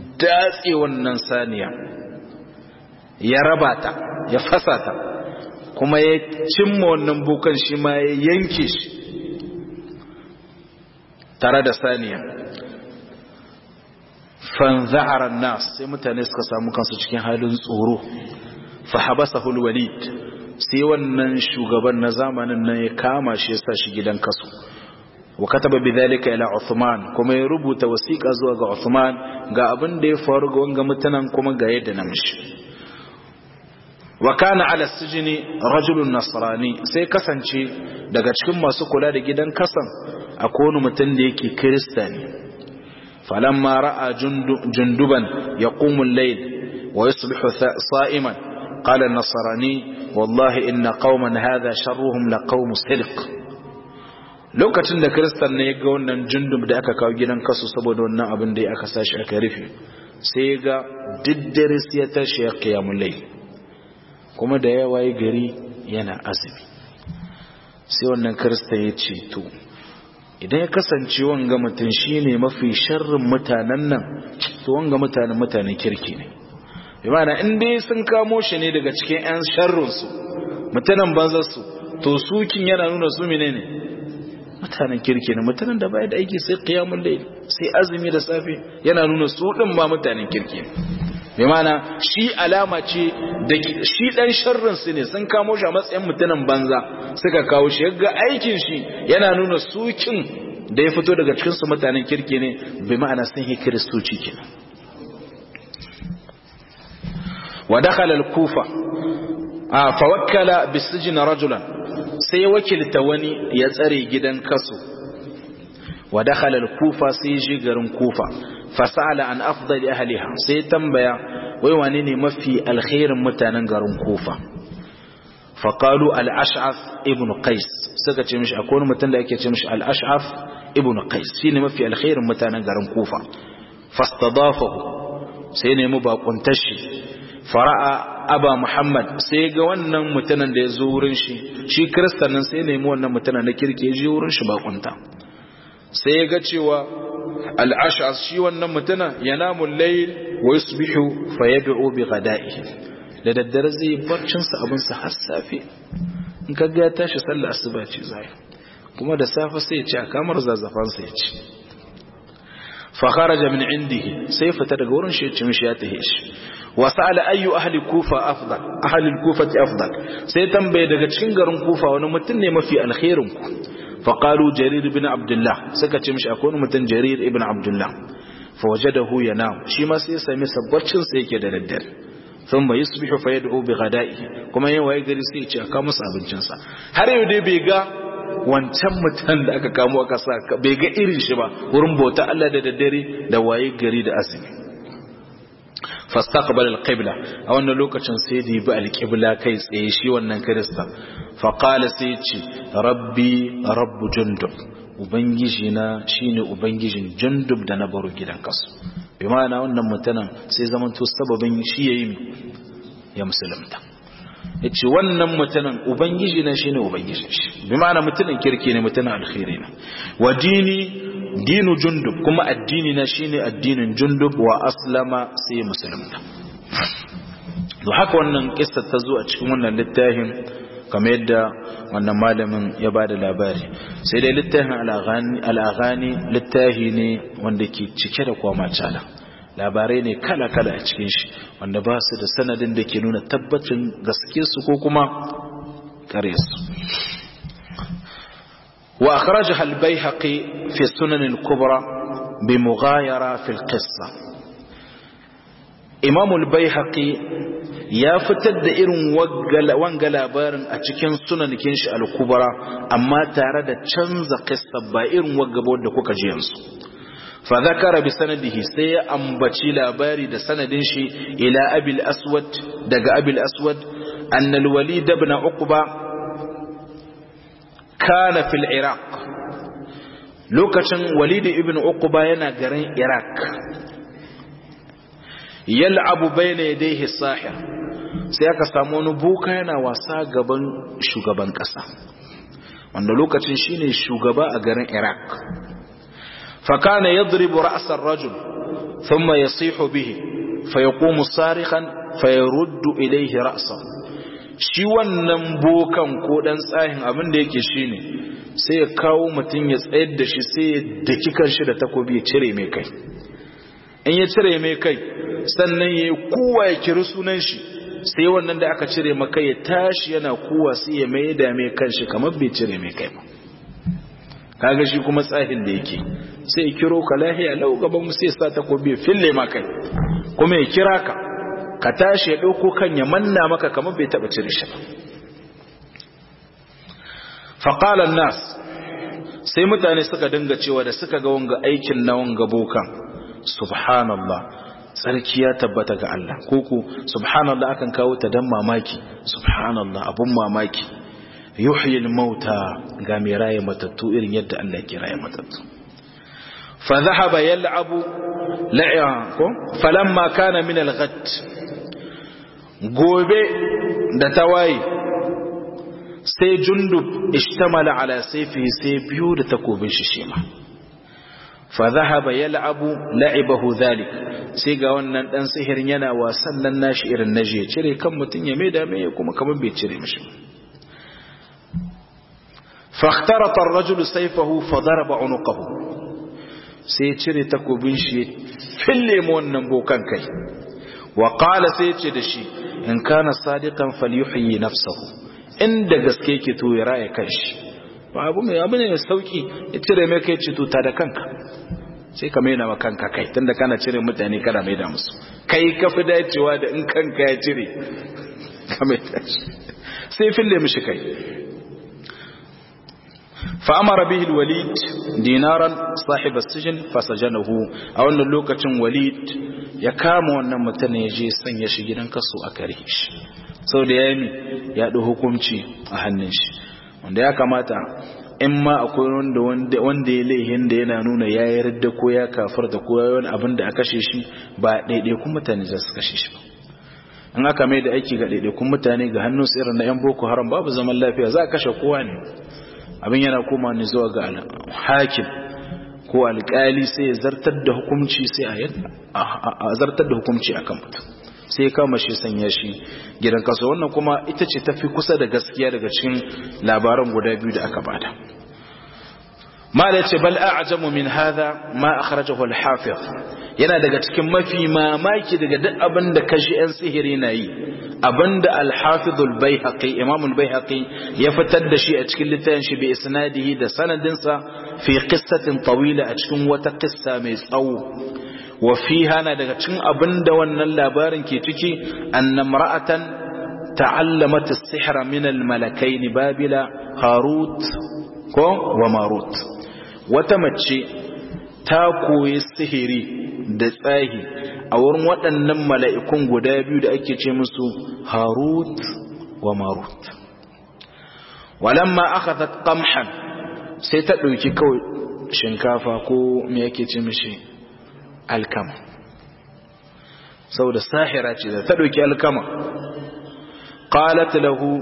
datse wannan saniya ya raba ta ya fasa ta kuma ya cimma wannan bukan shi ma ya yanke shi tare da saniya fanza'aran nas sai mutane suka samu kansu cikin halin tsoro fa habasahul walid sai wannan shugaban na zamanin nan ya kama shi ya sa shi gidan kasu wa kataba bidhalika ila Uthman kuma ya rubuta wasiqa zuwa ga Uthman ga abin da ya faru ga wanga mutanen kuma ga yadda na mishi wa kana ala sijni rajulun nasrani sai kasance daga cikin masu kula da gidan kasan akwai wani mutum da yake kristani falamma ra'a junduban yaqumu al-layl wa yusbihu sa'iman qala an-nasrani wallahi inna qauman hadha sharruhum laqawm sidq lokacin da kristan ne ya ga wannan jundub da aka kawo gidan kasu saboda wannan abin da aka sashi aka rufe sai ya ga diddare sai ya tashi ya kiyamu lai kuma da ya waye gari yana azumi sai wannan kristan ya ce to idan ya kasance wanga mutum shine mafi sharrin mutanen nan to wanga mutanen mutanen kirki ne bi ma'ana in dai sun kamo shi ne daga cikin 'yan sharrinsu mutanen banzarsu to sukin yana nuna su menene ne mutanen kirki ne mutanen da bai da aiki sai qiyamul layl sai azumi da safe yana nuna su din ma mutanen kirki ne bai mana shi alama ce da shi dan sharrin su ne sun kamo shi a matsayin mutanen banza suka kawo shi ga aikin shi yana nuna sukin da ya fito daga cikin su mutanen kirki ne bai ma'ana sun yi kiristoci kenan wa dakhala al-kufa fa wakkala bisijin rajulan sai wakilta wani ya tsare gidan kaso wa dakhala al-kufa sai ji garin kufa fasala an afdali ahliha sai tambaya wai wane ne mafi alkhairin mutanen garin kufa faqalu al-ash'ath ibn qais suka ce mishi akwai mutum da yake ce mishi al-ash'ath ibn qais shine mafi alkhairin mutanen garin kufa fastadafahu sai ne mu bakuntashi fara'a aba muhammad sai ga wannan mutanen da ya zo wurin shi shi kiristan nan sai nemi wannan mutanen na kirki ya je wurin shi bakunta sai ya ga cewa al'ashas shi wannan mutanen ya namun layil wa yusbihu fa yad'u bi ghada'ihi da daddare zai barcin sa abin sa har safe in ka ga ya tashi sallar asuba ce zai kuma da safe sai ya ci a kamar zazzafan sa ya ci fa kharaja min indihi sai fita daga wurin shi ya ci mishi ya tahe shi وسأل أي أهل كوفة أفضل أهل الكوفة أفضل سيتنبي daga cikin garin Kufa wani mutum ne mafi alkhairin ku فقالوا جرير بن عبد الله سكت مش أكون متن جرير ابن عبد الله فوجده ينام شي ما sai sami sabbacin sa yake da daddare thumma yusbihu fayad'u bi ghada'ihi kuma yayin waye gari sai ya ce aka musu abincin sa har yau dai bai ga wancan mutan da aka kamo aka sa bai ga irin shi ba wurin bauta Allah da daddare da waye gari da azumi fastaqbal alqibla a wannan lokacin sai da bi alqibla kai tsaye shi wannan kirista fa qala sai ce rabbi rabbu jundub ubangiji na shine ubangijin jundub da na baro gidan kasu bi ma'ana wannan mutanen sai zaman to sababin shi yayi ya musulunta yace wannan mutanen ubangiji na shine ubangijin shi bi ma'ana mutanen kirki ne mutanen alkhairi ne wa dini dinu jundub kuma addini na shine addinin jundub wa aslama sai musulunta to haka wannan kissa ta zo a cikin wannan littafin kamar yadda wannan malamin ya bada labari sai dai littafin al-aghani littafi ne wanda ke cike da kwamacala labarai ne kala-kala a cikin shi wanda ba su da sanadin da ke nuna tabbacin gaske su ko kuma kare su وأخرجها البيهقي في السنن الكبرى بمغايرة في القصة إمام البيهقي يا فتد إرن وانقل بارن أتكين سنن كنش الكبرى أما تارد تشنز قصة با إرن وقبود دكوك جينس فذكر بسنده سي أنبتي لاباري دا سندنشي إلى أبي الأسود دق أبي الأسود أن الوليد بن عقبة kana fil iraq lokacin walid ibn uqba yana garin iraq yal'abu bayna yadayhi sahir sai aka samu wani buka yana wasa gaban shugaban kasa wanda lokacin shine shugaba a garin iraq fa kana yadribu ra's ar-rajul thumma yasihu bihi fayaqumu sarikhan fayaruddu ilayhi ra'sahu shi wannan bokan ko dan tsahin abin da yake shine sai ya kawo mutum ya tsayar da shi sai ya daki kanshi da takobi ya cire mai kai in ya cire mai kai sannan ya yi kowa ya kiri sunan shi sai wannan da aka cire maka ya tashi yana kowa sai ya mai da mai kanshi kamar bai cire mai kai ba kaga shi kuma tsahin da yake sai ya kiro ka lahiya lau gaban mu sai ya sa takobi ya fille ma kai kuma ya kira ka ka tashi ya ɗauko kan ya manna maka kamar bai taɓa cire shi ba faƙalan nas sai mutane suka dinga cewa da suka ga wanga aikin na wanga bokan subhanallah tsarki ya tabbata ga Allah koko subhanallah akan kawo ta dan mamaki subhanallah abun mamaki yuhyil mauta ga mai raye matattu irin yadda Allah ke raye matattu fa dhahaba yal'abu la'a ko falamma kana min al-ghad gobe da tawaye sai jundub ishtamala ala sayfi sai biyu da takobin shi shima fa dhahaba yal'abu la'ibahu dhalik sai ga wannan dan sihirin yana wasan nan nashi irin naje cire kan mutun ya maida mai kuma kamar bai cire mishi فاخترط الرجل سيفه فضرب عنقه sai cire takobin shi fille mu wannan bokan kai wa qala sai ce da shi in kana sadiqan falyuhyi nafsahu inda gaske yake to ya raye kanshi ba abu mai abu ne mai sauki ya cire mai kai ce to ta da kanka sai ka maida ma kanka kai tunda kana cire mutane kana maida musu kai ka fi dacewa da in kanka ya cire ka maida shi sai fille mishi kai فأمر به الوليد دينارا صاحب السجن فسجنه أو أن اللوكة وليد يكام وأن متن يجي سن يشجن كسو أكريش sau da ya yi ya ɗi hukunci a hannun shi wanda ya kamata in ma akwai wanda ya laihin da yana nuna ya yarda ko ya kafar da ko yawan abin da a kashe shi ba ɗaiɗaikun mutane za su kashe shi ba in aka mai da aiki ga ɗaiɗaikun mutane ga hannun su irin na 'yan boko haram babu zaman lafiya za a kashe kowa ne abin yana koma ne zuwa ga hakim ko alƙali sai ya zartar da hukunci sai a zartar da hukunci akan mutum sai ya kama shi sanya shi gidan kaso wannan kuma ita ce tafi kusa da gaskiya daga cikin labaran guda biyu da aka bada ma da ce bal a'jamu min hadha ma akhrajahu al-hafiz yana daga cikin mafi mamaki daga duk abin da kashi yan sihiri na yi abinda al-hafiz al-baihaqi imam al-baihaqi ya fitar da shi a cikin littafin shi bi isnadihi da sanadinsa fi qissatin tawila a cikin wata qissa mai tsawo wa fiha na daga cikin abinda wannan labarin ke ciki annamra'atan ta'allamat as-sihra min al-malakaini babila harut ko wa marut wata mace ta koyi sihiri da tsahi a wurin waɗannan mala'ikun guda biyu da ake ce musu harut wa marut walamma akhadhat qamhan sai ta ɗauki kawai shinkafa ko me yake ce mishi alkama saboda sahira ce da ta ɗauki alkama qalat lahu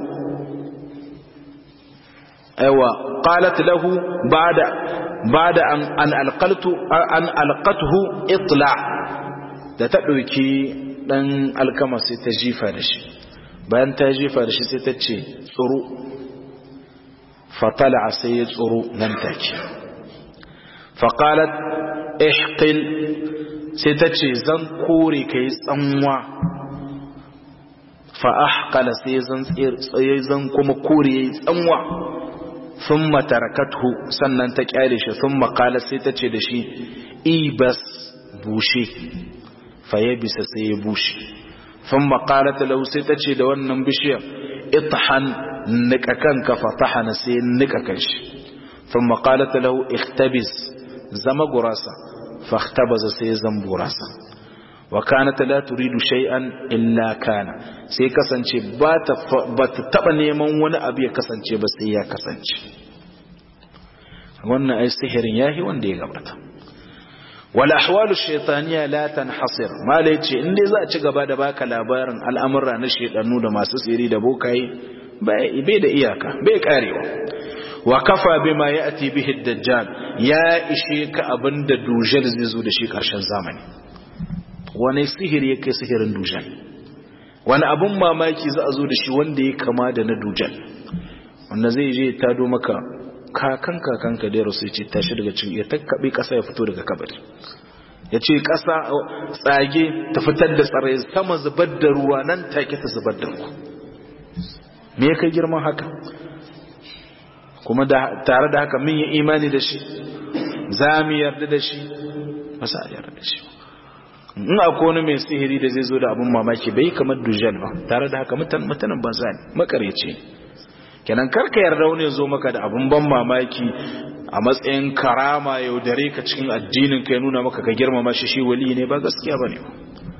aiwa qalat lahu ba'da ba'da an an alqaltu an alqatuhu itla da ta ɗauki dan alkama sai ta jifa da shi bayan ta jifa da shi sai ta ce tsuru fatala sai ya tsuru nan take faqalat ihqil sai ta ce zan kore ka yi tsanwa fa'ahkala sai zan kuma kore ya yi tsanwa sun matarakatu sannan ta kyale shi sun makala sai ta ce da shi ibas bushe faye bisa sai ya bushe sun makala talau sai ta ce da wannan bishiyar itahan nika kanka fatahana sai nika kanshi sun makala talau ikhtabis zama gurasa فاختبز سيزن براسا وكانت لا تريد شيئا إلا كان sai kasance ba ta taba neman wani abu ya kasance ba sai ya kasance wannan ai sihirin yahi wanda ya gabata wal ahwalu shaytaniya la tanhasir mala yace in dai za a ci gaba da baka labarin al'amura na shedanu da masu siri da bokaye bai da iyaka bai karewa wa kafa bima ya'ti bihi ad-dajjal ya ishe ka abinda dujal zai zo da shi karshen zamani wani sihiri yake sihirin dujal wani abun mamaki za a zo da shi wanda ya kama da na dujal wanda zai je ta do maka kakan kakanka da rasu ya ce tashi daga cikin ya takkaɓe ƙasa ya fito daga kabari ya ce ƙasa tsage ta fitar da tsare sama zubar da ruwa nan take ta zubar da ruwa me ya kai girman haka kuma tare da haka mun yi imani da shi za mu yarda da shi ba sa yarda da shi in akwai wani mai sihiri da zai zo da abin mamaki bai kamar dujal ba tare da haka mutanen banza ne makarece kenan karka yarda wani zo maka da abin ban mamaki a matsayin karama yaudare ka cikin addinin ka ya nuna maka ka girmama shi shi wali ne ba gaskiya ba ne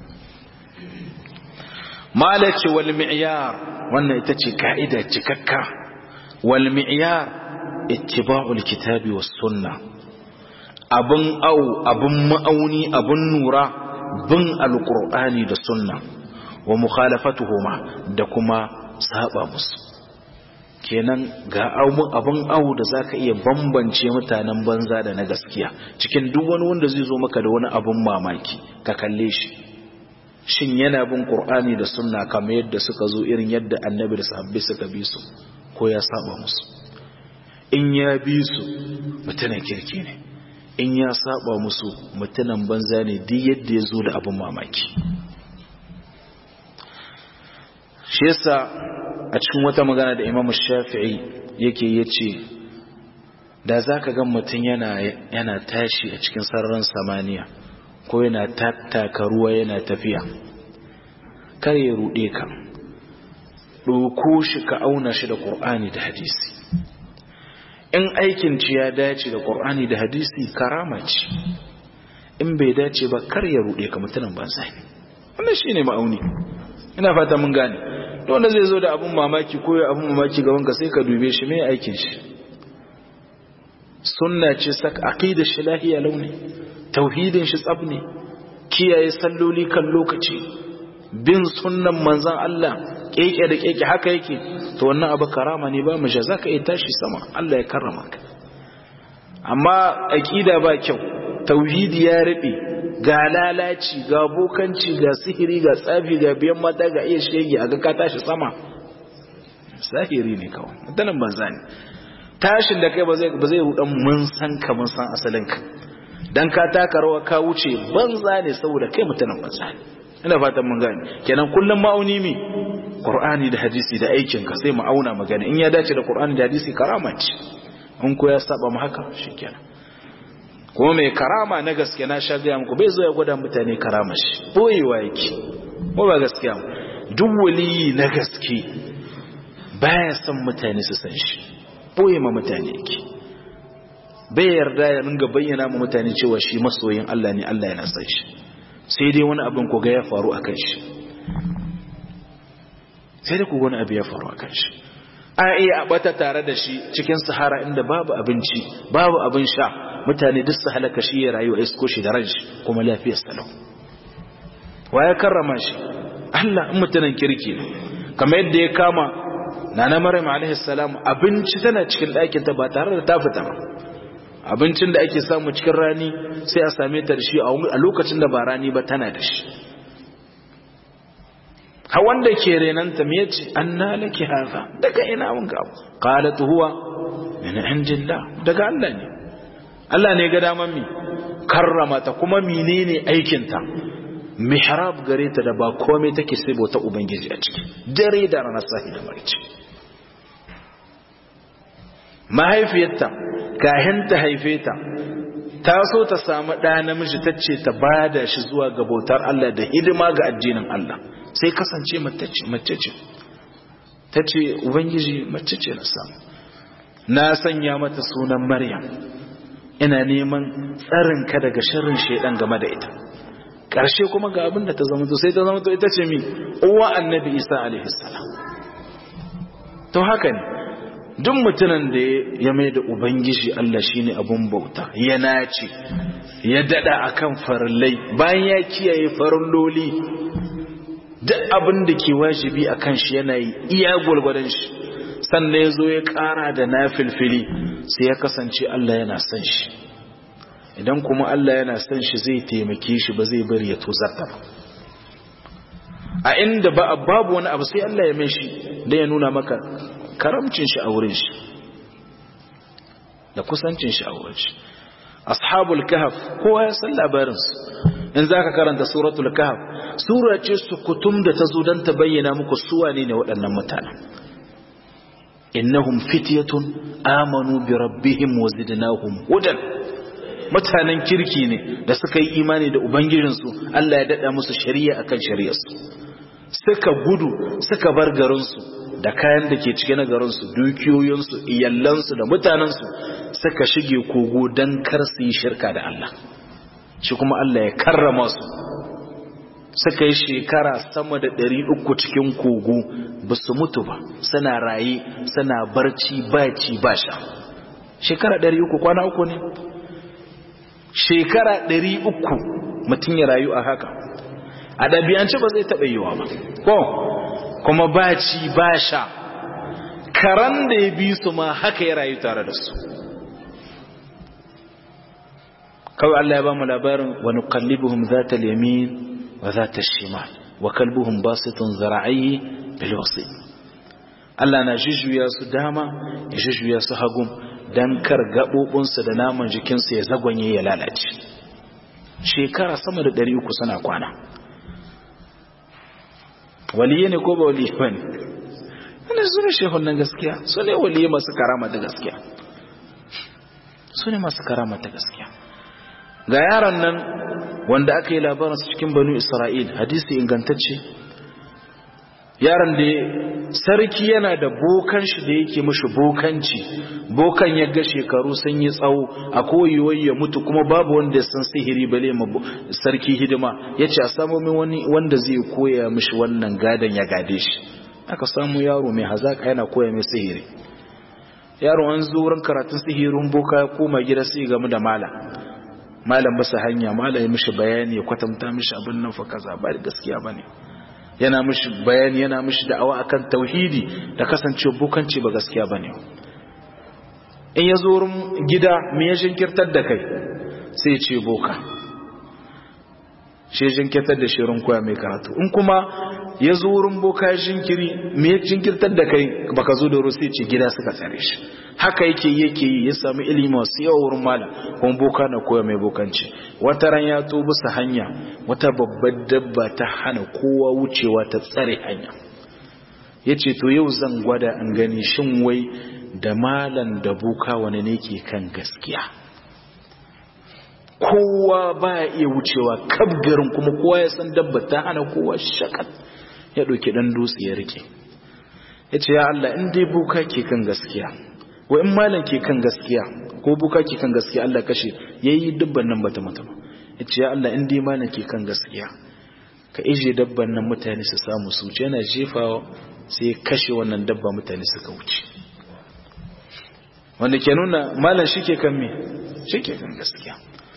malace wal mi'yar wannan ita ce ka'ida cikakka wal mi'yar ittiba'ul kitabi was sunna abun au abun ma'auni abun nura bin alqur'ani da sunna wa mukhalafatuhuma da kuma saba musu kenan ga abin awu da zaka iya bambance mutanen banza da na gaskiya cikin duk wani wanda zai zo maka da wani abin mamaki ka kalle shi shin yana bin qur'ani da sunna kamar yadda suka zo irin yadda annabi da sahabbai suka bi su ko ya saba musu in ya bi su mutanen kirki ne in ya saba musu mutanen banza ne duk yadda ya zo da abin mamaki shi yasa a cikin wata magana da imamu shafi'i yake ya ce da za ka gan mutum yana tashi a cikin sararin samaniya ko yana tattaka ruwa yana tafiya kar ya ruɗe ka ɗauko shi ka auna shi da ƙur'ani da hadisi in aikin ci ya dace da ƙur'ani da hadisi karama ce in bai dace ba kar ya ruɗe ka mutumin banza ne wannan shi ne ma'auni ina fata mun gane wanda zai zo da abun mamaki ko ya abun mamaki gaban ka sai ka dube shi mai aikin shi sunna ce sak aqida shi lahiya launi tauhidin shi tsab ne kiyaye salloli kan lokaci bin sunnan manzon Allah keke da keke haka yake to wannan abu karama ne ba mu zaka iya tashi sama Allah ya karrama ka amma aqida ba kyau tauhidi ya rabe ga lalaci ga bokanci ga sihiri ga tsafi ga biyan mata ga iya shege a ga ka tashi sama sahiri ne kawai mutanen banza ne tashin da kai ba zai ba zai rudan mun san ka mun san asalin ka dan ka taka rawa ka wuce banza ne saboda kai mutanen banza ne ina fatan mun gane kenan kullum ma'auni mi qur'ani da hadisi da aikin ka sai mu auna magana in ya dace da qur'ani da hadisi karama ce in ko ya saba mu haka shikenan kuma mai karama na gaske na sha gaya muku bai zo ya gwada mutane karama shi boyewa yake ko ba gaskiya duk waliyi na gaske baya son mutane su san shi boye ma mutane yake bai yarda ya ringa bayyana ma mutane cewa shi masoyin Allah ne Allah yana san shi sai dai wani abin ko ga ya faru akan shi sai dai ku wani abu ya faru akan shi a iya bata tare da shi cikin sahara inda babu abinci babu abin sha mutane duk su halaka shi ya rayu a isko shi da ranshi kuma lafiyar salau wa ya karrama shi Allah in mutanen kirki ne kamar yadda ya kama nana maryam alaihi salam abinci tana cikin ɗakin ta ba tare da ta fita ba abincin da ake samu cikin rani sai a same ta da shi a lokacin da ba rani ba tana da shi ha wanda ke renanta me yace anna laki hadha daga ina mun ga qalat huwa min indillah daga Allah ne Allah ne ga daman mi karrama ta kuma menene aikin ta mihrab gare ta da ba komai take sai bauta ubangiji a ciki dare da ranar sahi da marici mahaifiyarta kahin ta haife ta ta so ta samu ɗa namiji ta ce ta bada shi zuwa ga bautar Allah da hidima ga addinin Allah sai kasance mace ce ta ce ubangiji mace ce na samu na sanya mata sunan maryam ina neman tsarinka daga sharrin shaidan game da ita ƙarshe kuma ga abin da ta zama sai ta zama ita ce mi uwa annabi isa alaihi salam to haka ne duk mutumin da ya mai da ubangiji Allah shine abun bauta ya nace ya dada akan farillai bayan ya kiyaye farilloli duk abin da ke wajibi akan shi yana yi iya gwalgwadon shi sannan ya zo ya kara da na filfili sai ya kasance Allah yana son shi idan kuma Allah yana son shi zai taimake shi ba zai bari ya tozarta ba a inda ba babu wani abu sai Allah ya mai shi da ya nuna maka karamcin shi a wurin shi da kusancin shi a wurin shi ashabul kahf kowa ya san labarin su in zaka karanta suratul kahf sura ce su kutum da ta zo dan ta bayyana muku su wane ne waɗannan mutanen innahum fityatun amanu bi rabbihim wa zidnahum hudan mutanen kirki ne da suka yi imani da ubangijinsu Allah ya dada musu shari'a akan shari'arsu suka gudu suka bar garinsu da kayan da ke cike na garinsu dukiyoyinsu iyallansu da mutanensu suka shige kogo don kar su yi shirka da Allah shi kuma Allah ya karrama su suka yi shekara sama da ɗari uku cikin kogo ba su mutu ba suna raye suna barci ba ci ba sha shekara ɗari uku kwana uku ne shekara ɗari uku mutum ya rayu a haka a ɗabi'ance ba zai taɓa yiwa ba ko kuma ba ci ba sha karan da ya bi su ma haka ya rayu tare da su kawai Allah ya ba mu labarin wa nuqallibuhum zata al-yamin wa zata shimal wa kalbuhum basitun zara'i bil wasit Allah na jujjuya su dama ya jujjuya su hagum dan kar gabobinsu da naman jikinsu ya zagwanye ya lalace shekara sama da 300 suna kwana waliye ne ko ba waliye ba ne wani su ne shehun nan gaskiya su ne waliye masu karama ta gaskiya su ne masu karama ta gaskiya ga yaron nan wanda aka yi labarinsu cikin banu isra'il hadisi ingantacce yaron da sarki yana da bokan shi da yake mashi bokanci bokan ya ga shekaru sun yi tsawo a koyiwai ya mutu kuma babu wanda ya san sihiri bale ma sarki hidima ya ce a samu min wani wanda zai koya mashi wannan gadon ya gade shi aka samu yaro mai hazaka yana koya mai sihiri yaro an zo wurin karatun sihirin boka ya koma gida sai game da malam malam basa hanya malam ya mishi bayani ya kwatanta mishi abin nan fa kaza ba gaskiya bane yana mishi bayani yana mishi da'awa akan tauhidi da kasancewa bukanci ba gaskiya bane in ya zo wurin gida me ya jinkirtar da kai sai ya ce boka shi jinkirtar da shirin koya mai karatu in kuma ya zo wurin boka ya jinkiri me ya jinkirtar da kai baka zo da rusi ce gida suka tsare shi haka yake yake yi ya sami ilimi masu yawa wurin malam kuma boka na koya mai bokanci wata ran ya to bisa hanya wata babbar dabba ta hana kowa wucewa ta tsare hanya ya ce to yau zan gwada an gani shin wai da malam da boka wani ne ke kan gaskiya kowa ba ya iya wucewa kabgarin kuma kowa ya san dabba ta hana kowa shakat ya ɗauki ɗan dutse ya rike ya ce ya Allah in dai boka ke kan gaskiya wa in malam ke kan gaskiya ko buka ke kan gaskiya Allah kashe yayi dubban nan bata mutu ba yace ya Allah in dai malam ke kan gaskiya ka ije dabban nan mutane su samu su ce yana jefawa sai kashe wannan dabba mutane suka wuce wanda ke nuna malam shike kan me shike kan gaskiya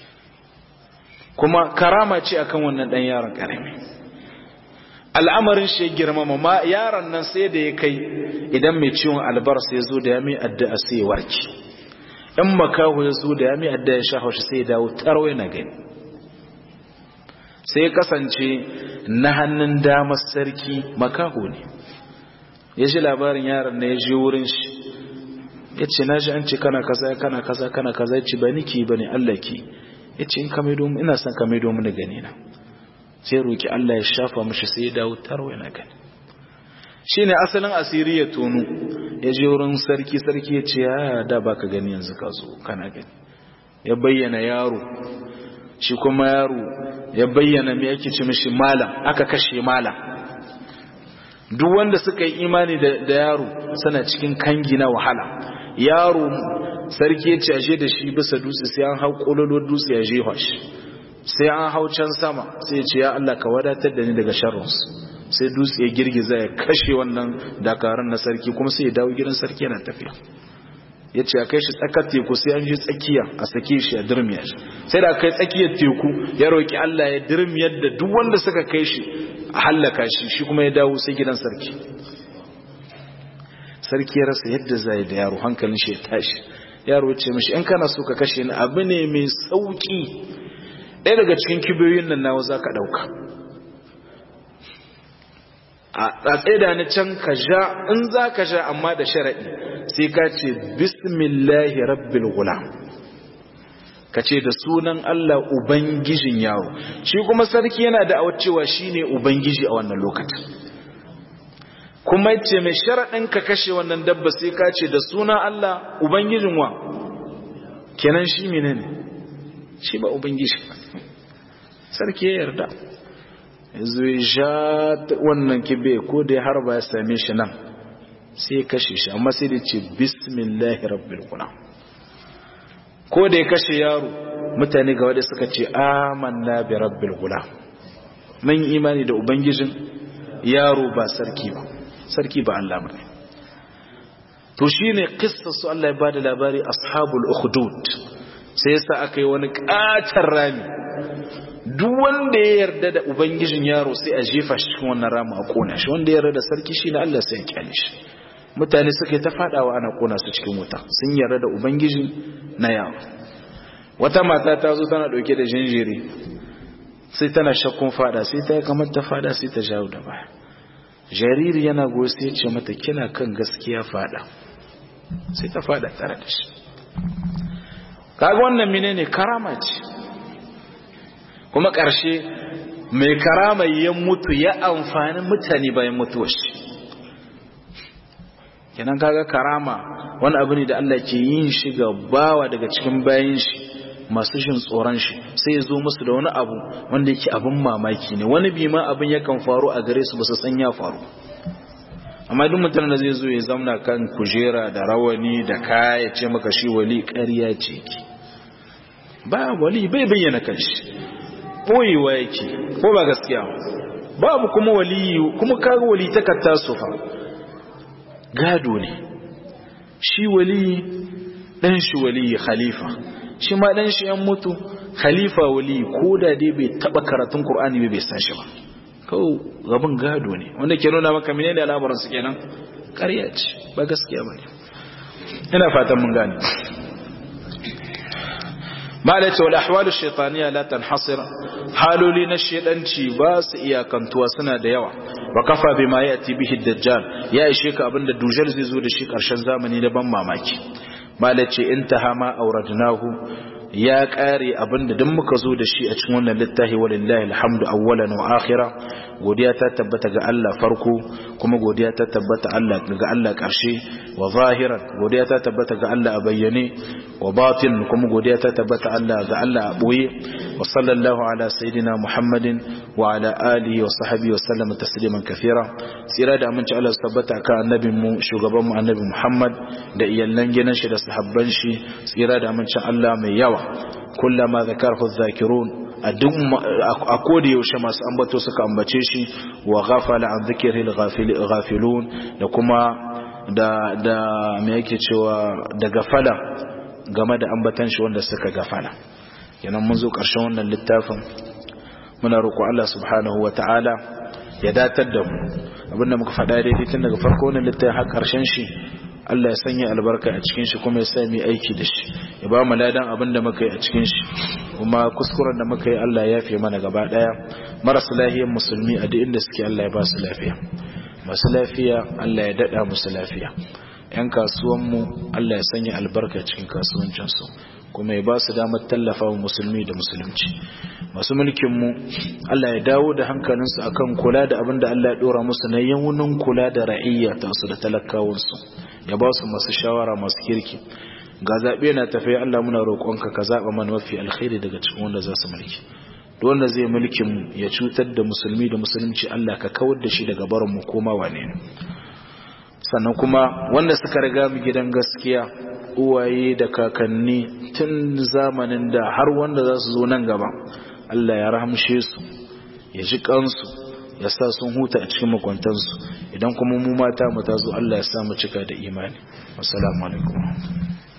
kuma karama ce akan wannan dan yaron karami al'amarin shi ya girmama ma yaron nan sai da ya kai idan mai ciwon albarsa ya zo da ya mai addu'a sai ya warke in makaho ya zo da ya mai addu'a ya shafa shi sai ya dawo tarwai na gani sai ya kasance na hannun damar sarki makaho ne ya ji labarin yaron na ya je wurin shi ya ce na ji an ce kana kaza kana kaza kana kaza ya ce ba niki ba ne Allah ki ya ce in ka maido ina son ka maido mini gani na sai roki Allah ya shafa mishi sai ya dawo tarwai na gani shine asalin asiri ya tonu ya je wurin sarki sarki ya ce ya da baka gani yanzu ka zo kana gani ya bayyana yaro shi kuma yaro ya bayyana me yake ce mishi malam aka kashe malam duk wanda suka yi imani da yaro suna cikin kangi na wahala yaro sarki ya ce ashe da shi bisa dutse sai an hau kololo dutse ya jefa shi sai an hau can sama sai ya ce ya Allah ka wadatar da ni daga sharrinsu sai dutse ya girgiza ya kashe wannan dakarun na sarki kuma sai ya dawo gidan sarki yana tafiya ya ce a kai shi tsakar teku sai an ji tsakiya a sake shi a dirmiya shi sai da kai tsakiyar teku ya roƙi Allah ya dirmiyar da duk wanda suka kai shi a hallaka shi shi kuma ya dawo sai gidan sarki sarki ya rasa yadda zai da yaro hankalin shi ya tashi yaro ce mishi in kana so ka kashe ni abu ne mai sauki ɗaya daga cikin kibiyoyin nan nawa za ka ɗauka a tsaida ni can ka sha in za ka sha amma da sharaɗi sai ka ce bismillahi rabbil gulam ka ce da sunan Allah ubangijin yaro shi kuma sarki yana da cewa shine ubangiji a wannan lokacin kuma ce mai sharaɗin ka kashe wannan dabba sai ka ce da sunan Allah ubangijin wa kenan shi menene shi ba ubangiji sarki ya yarda yanzu ya sha wannan kibe ko da ya harba ya same shi nan sai ya kashe shi amma sai da ce bismillahi rabbil gulam ko da ya kashe yaro mutane ga wadda suka ce amanna bi rabbil gulam mun imani da ubangijin yaro ba sarki ba sarki ba Allah bane to shine qissar su Allah ya bada labari ashabul ukhdud sai yasa aka yi wani katar rami duk wanda ya yarda da ubangijin yaro sai a jefa shi cikin wannan rama a kona shi wanda ya yarda da sarki shine Allah sai ya kyale shi mutane suka ta fadawa ana kona su cikin wuta sun yarda da ubangijin na yaro wata mata ta zo tana dauke da jinjiri sai tana shakkun fada sai ta yi kamar ta fada sai ta jawo da baya jariri yana goyi sai ya ce mata kina kan gaskiya fada sai ta fada tare da shi kaga wannan menene karama ce kuma ƙarshe mai karama ya mutu ya amfani mutane bayan mutuwar shi kenan kaga karama wani abu ne da Allah ke yin shi ga bawa daga cikin bayan shi masu jin tsoron shi sai ya zo musu da wani abu wanda yake abin mamaki ne wani bi ma abin yakan faru a gare su ba su san ya faru amma duk mutum da zai zo ya zamna kan kujera da rawani da kaya ce maka shi wali ƙarya ce ki ba wali bai bayyana kanshi boyewa yake ko ba gaskiya babu kuma waliyu kuma kaga wali takatta su fa gado ne shi wali dan shi wali khalifa shi ma dan shi yan mutu khalifa wali ko da dai bai taba karatun qur'ani bai bai san shi ba kawo gaban gado ne wanda ke nuna maka menene al'amuran su kenan ƙarya ce ba gaskiya bane ina fatan mun gane malai ce wal ahwalu shaytaniya la tanhasir haloli na shedanci ba su iyakantuwa suna da yawa wa kafa bima yati bihi dajjal ya ishe ka abinda dujal zai zo da shi karshen zamani da ban mamaki malai ce intaha ma auradnahu ya kare abinda duk muka zo da shi a cikin wannan littafi walillahi alhamdu awwalan wa akhira godiya ta tabbata ga Allah farko kuma godiya ta tabbata Allah ga Allah karshe wa zahiran godiya ta tabbata ga Allah a bayyane wa batin kuma godiya ta tabbata Allah ga Allah a boye wa sallallahu ala sayidina Muhammadin wa ala alihi wa sahbihi wa sallama tasliman kathira tsira da aminci Allah tabbata kan annabin mu shugaban mu annabi Muhammad da iyallan gidan shi da sahabban shi tsira da amincin Allah mai yawa kullama zakarhu zakirun a duk a koda yaushe masu ambato suka ambace shi wa ghafala an dhikril ghafilun da kuma da da me yake cewa da gafala game da ambatan shi wanda suka gafala kenan mun zo karshen wannan littafin muna roƙo Allah subhanahu wata'ala ya datar da mu abinda muka faɗa daidai tun daga farko wannan littafin har karshen shi Allah ya sanya albarka a cikin shi kuma ya sa mu aiki da shi ya ba mu ladan abin da muka yi a cikin shi kuma kuskuren da muka yi Allah ya fi mana gaba daya marasa lafiyar musulmi a duk inda suke Allah ya ba su lafiya masu lafiya Allah ya dada musu lafiya yan kasuwan mu Allah ya sanya albarka cikin kasuwancin su kuma ya ba su damar tallafa wa musulmi da musulunci masu mulkin mu Allah ya dawo da hankalinsu akan kula da abin da Allah ya dora musu na yawunin kula da ra'iyya ta su da talakawansu ya ba su masu shawara masu kirki ga zaɓe na tafiya Allah muna roƙonka ka zaɓa mana mafi alkhairi daga cikin wanda za su mulki duk wanda zai mulkin mu ya cutar da musulmi da musulunci Allah ka kawar da shi daga barin mu koma wane ne sannan kuma wanda suka riga mu gidan gaskiya uwaye da kakanni tun zamanin da har wanda za su zo nan gaba Allah ya rahamshe su ya ji kansu ya sa sun huta a cikin makwantansu idan kuma mu mata mu ta zo Allah ya sa mu cika da imani assalamu alaikum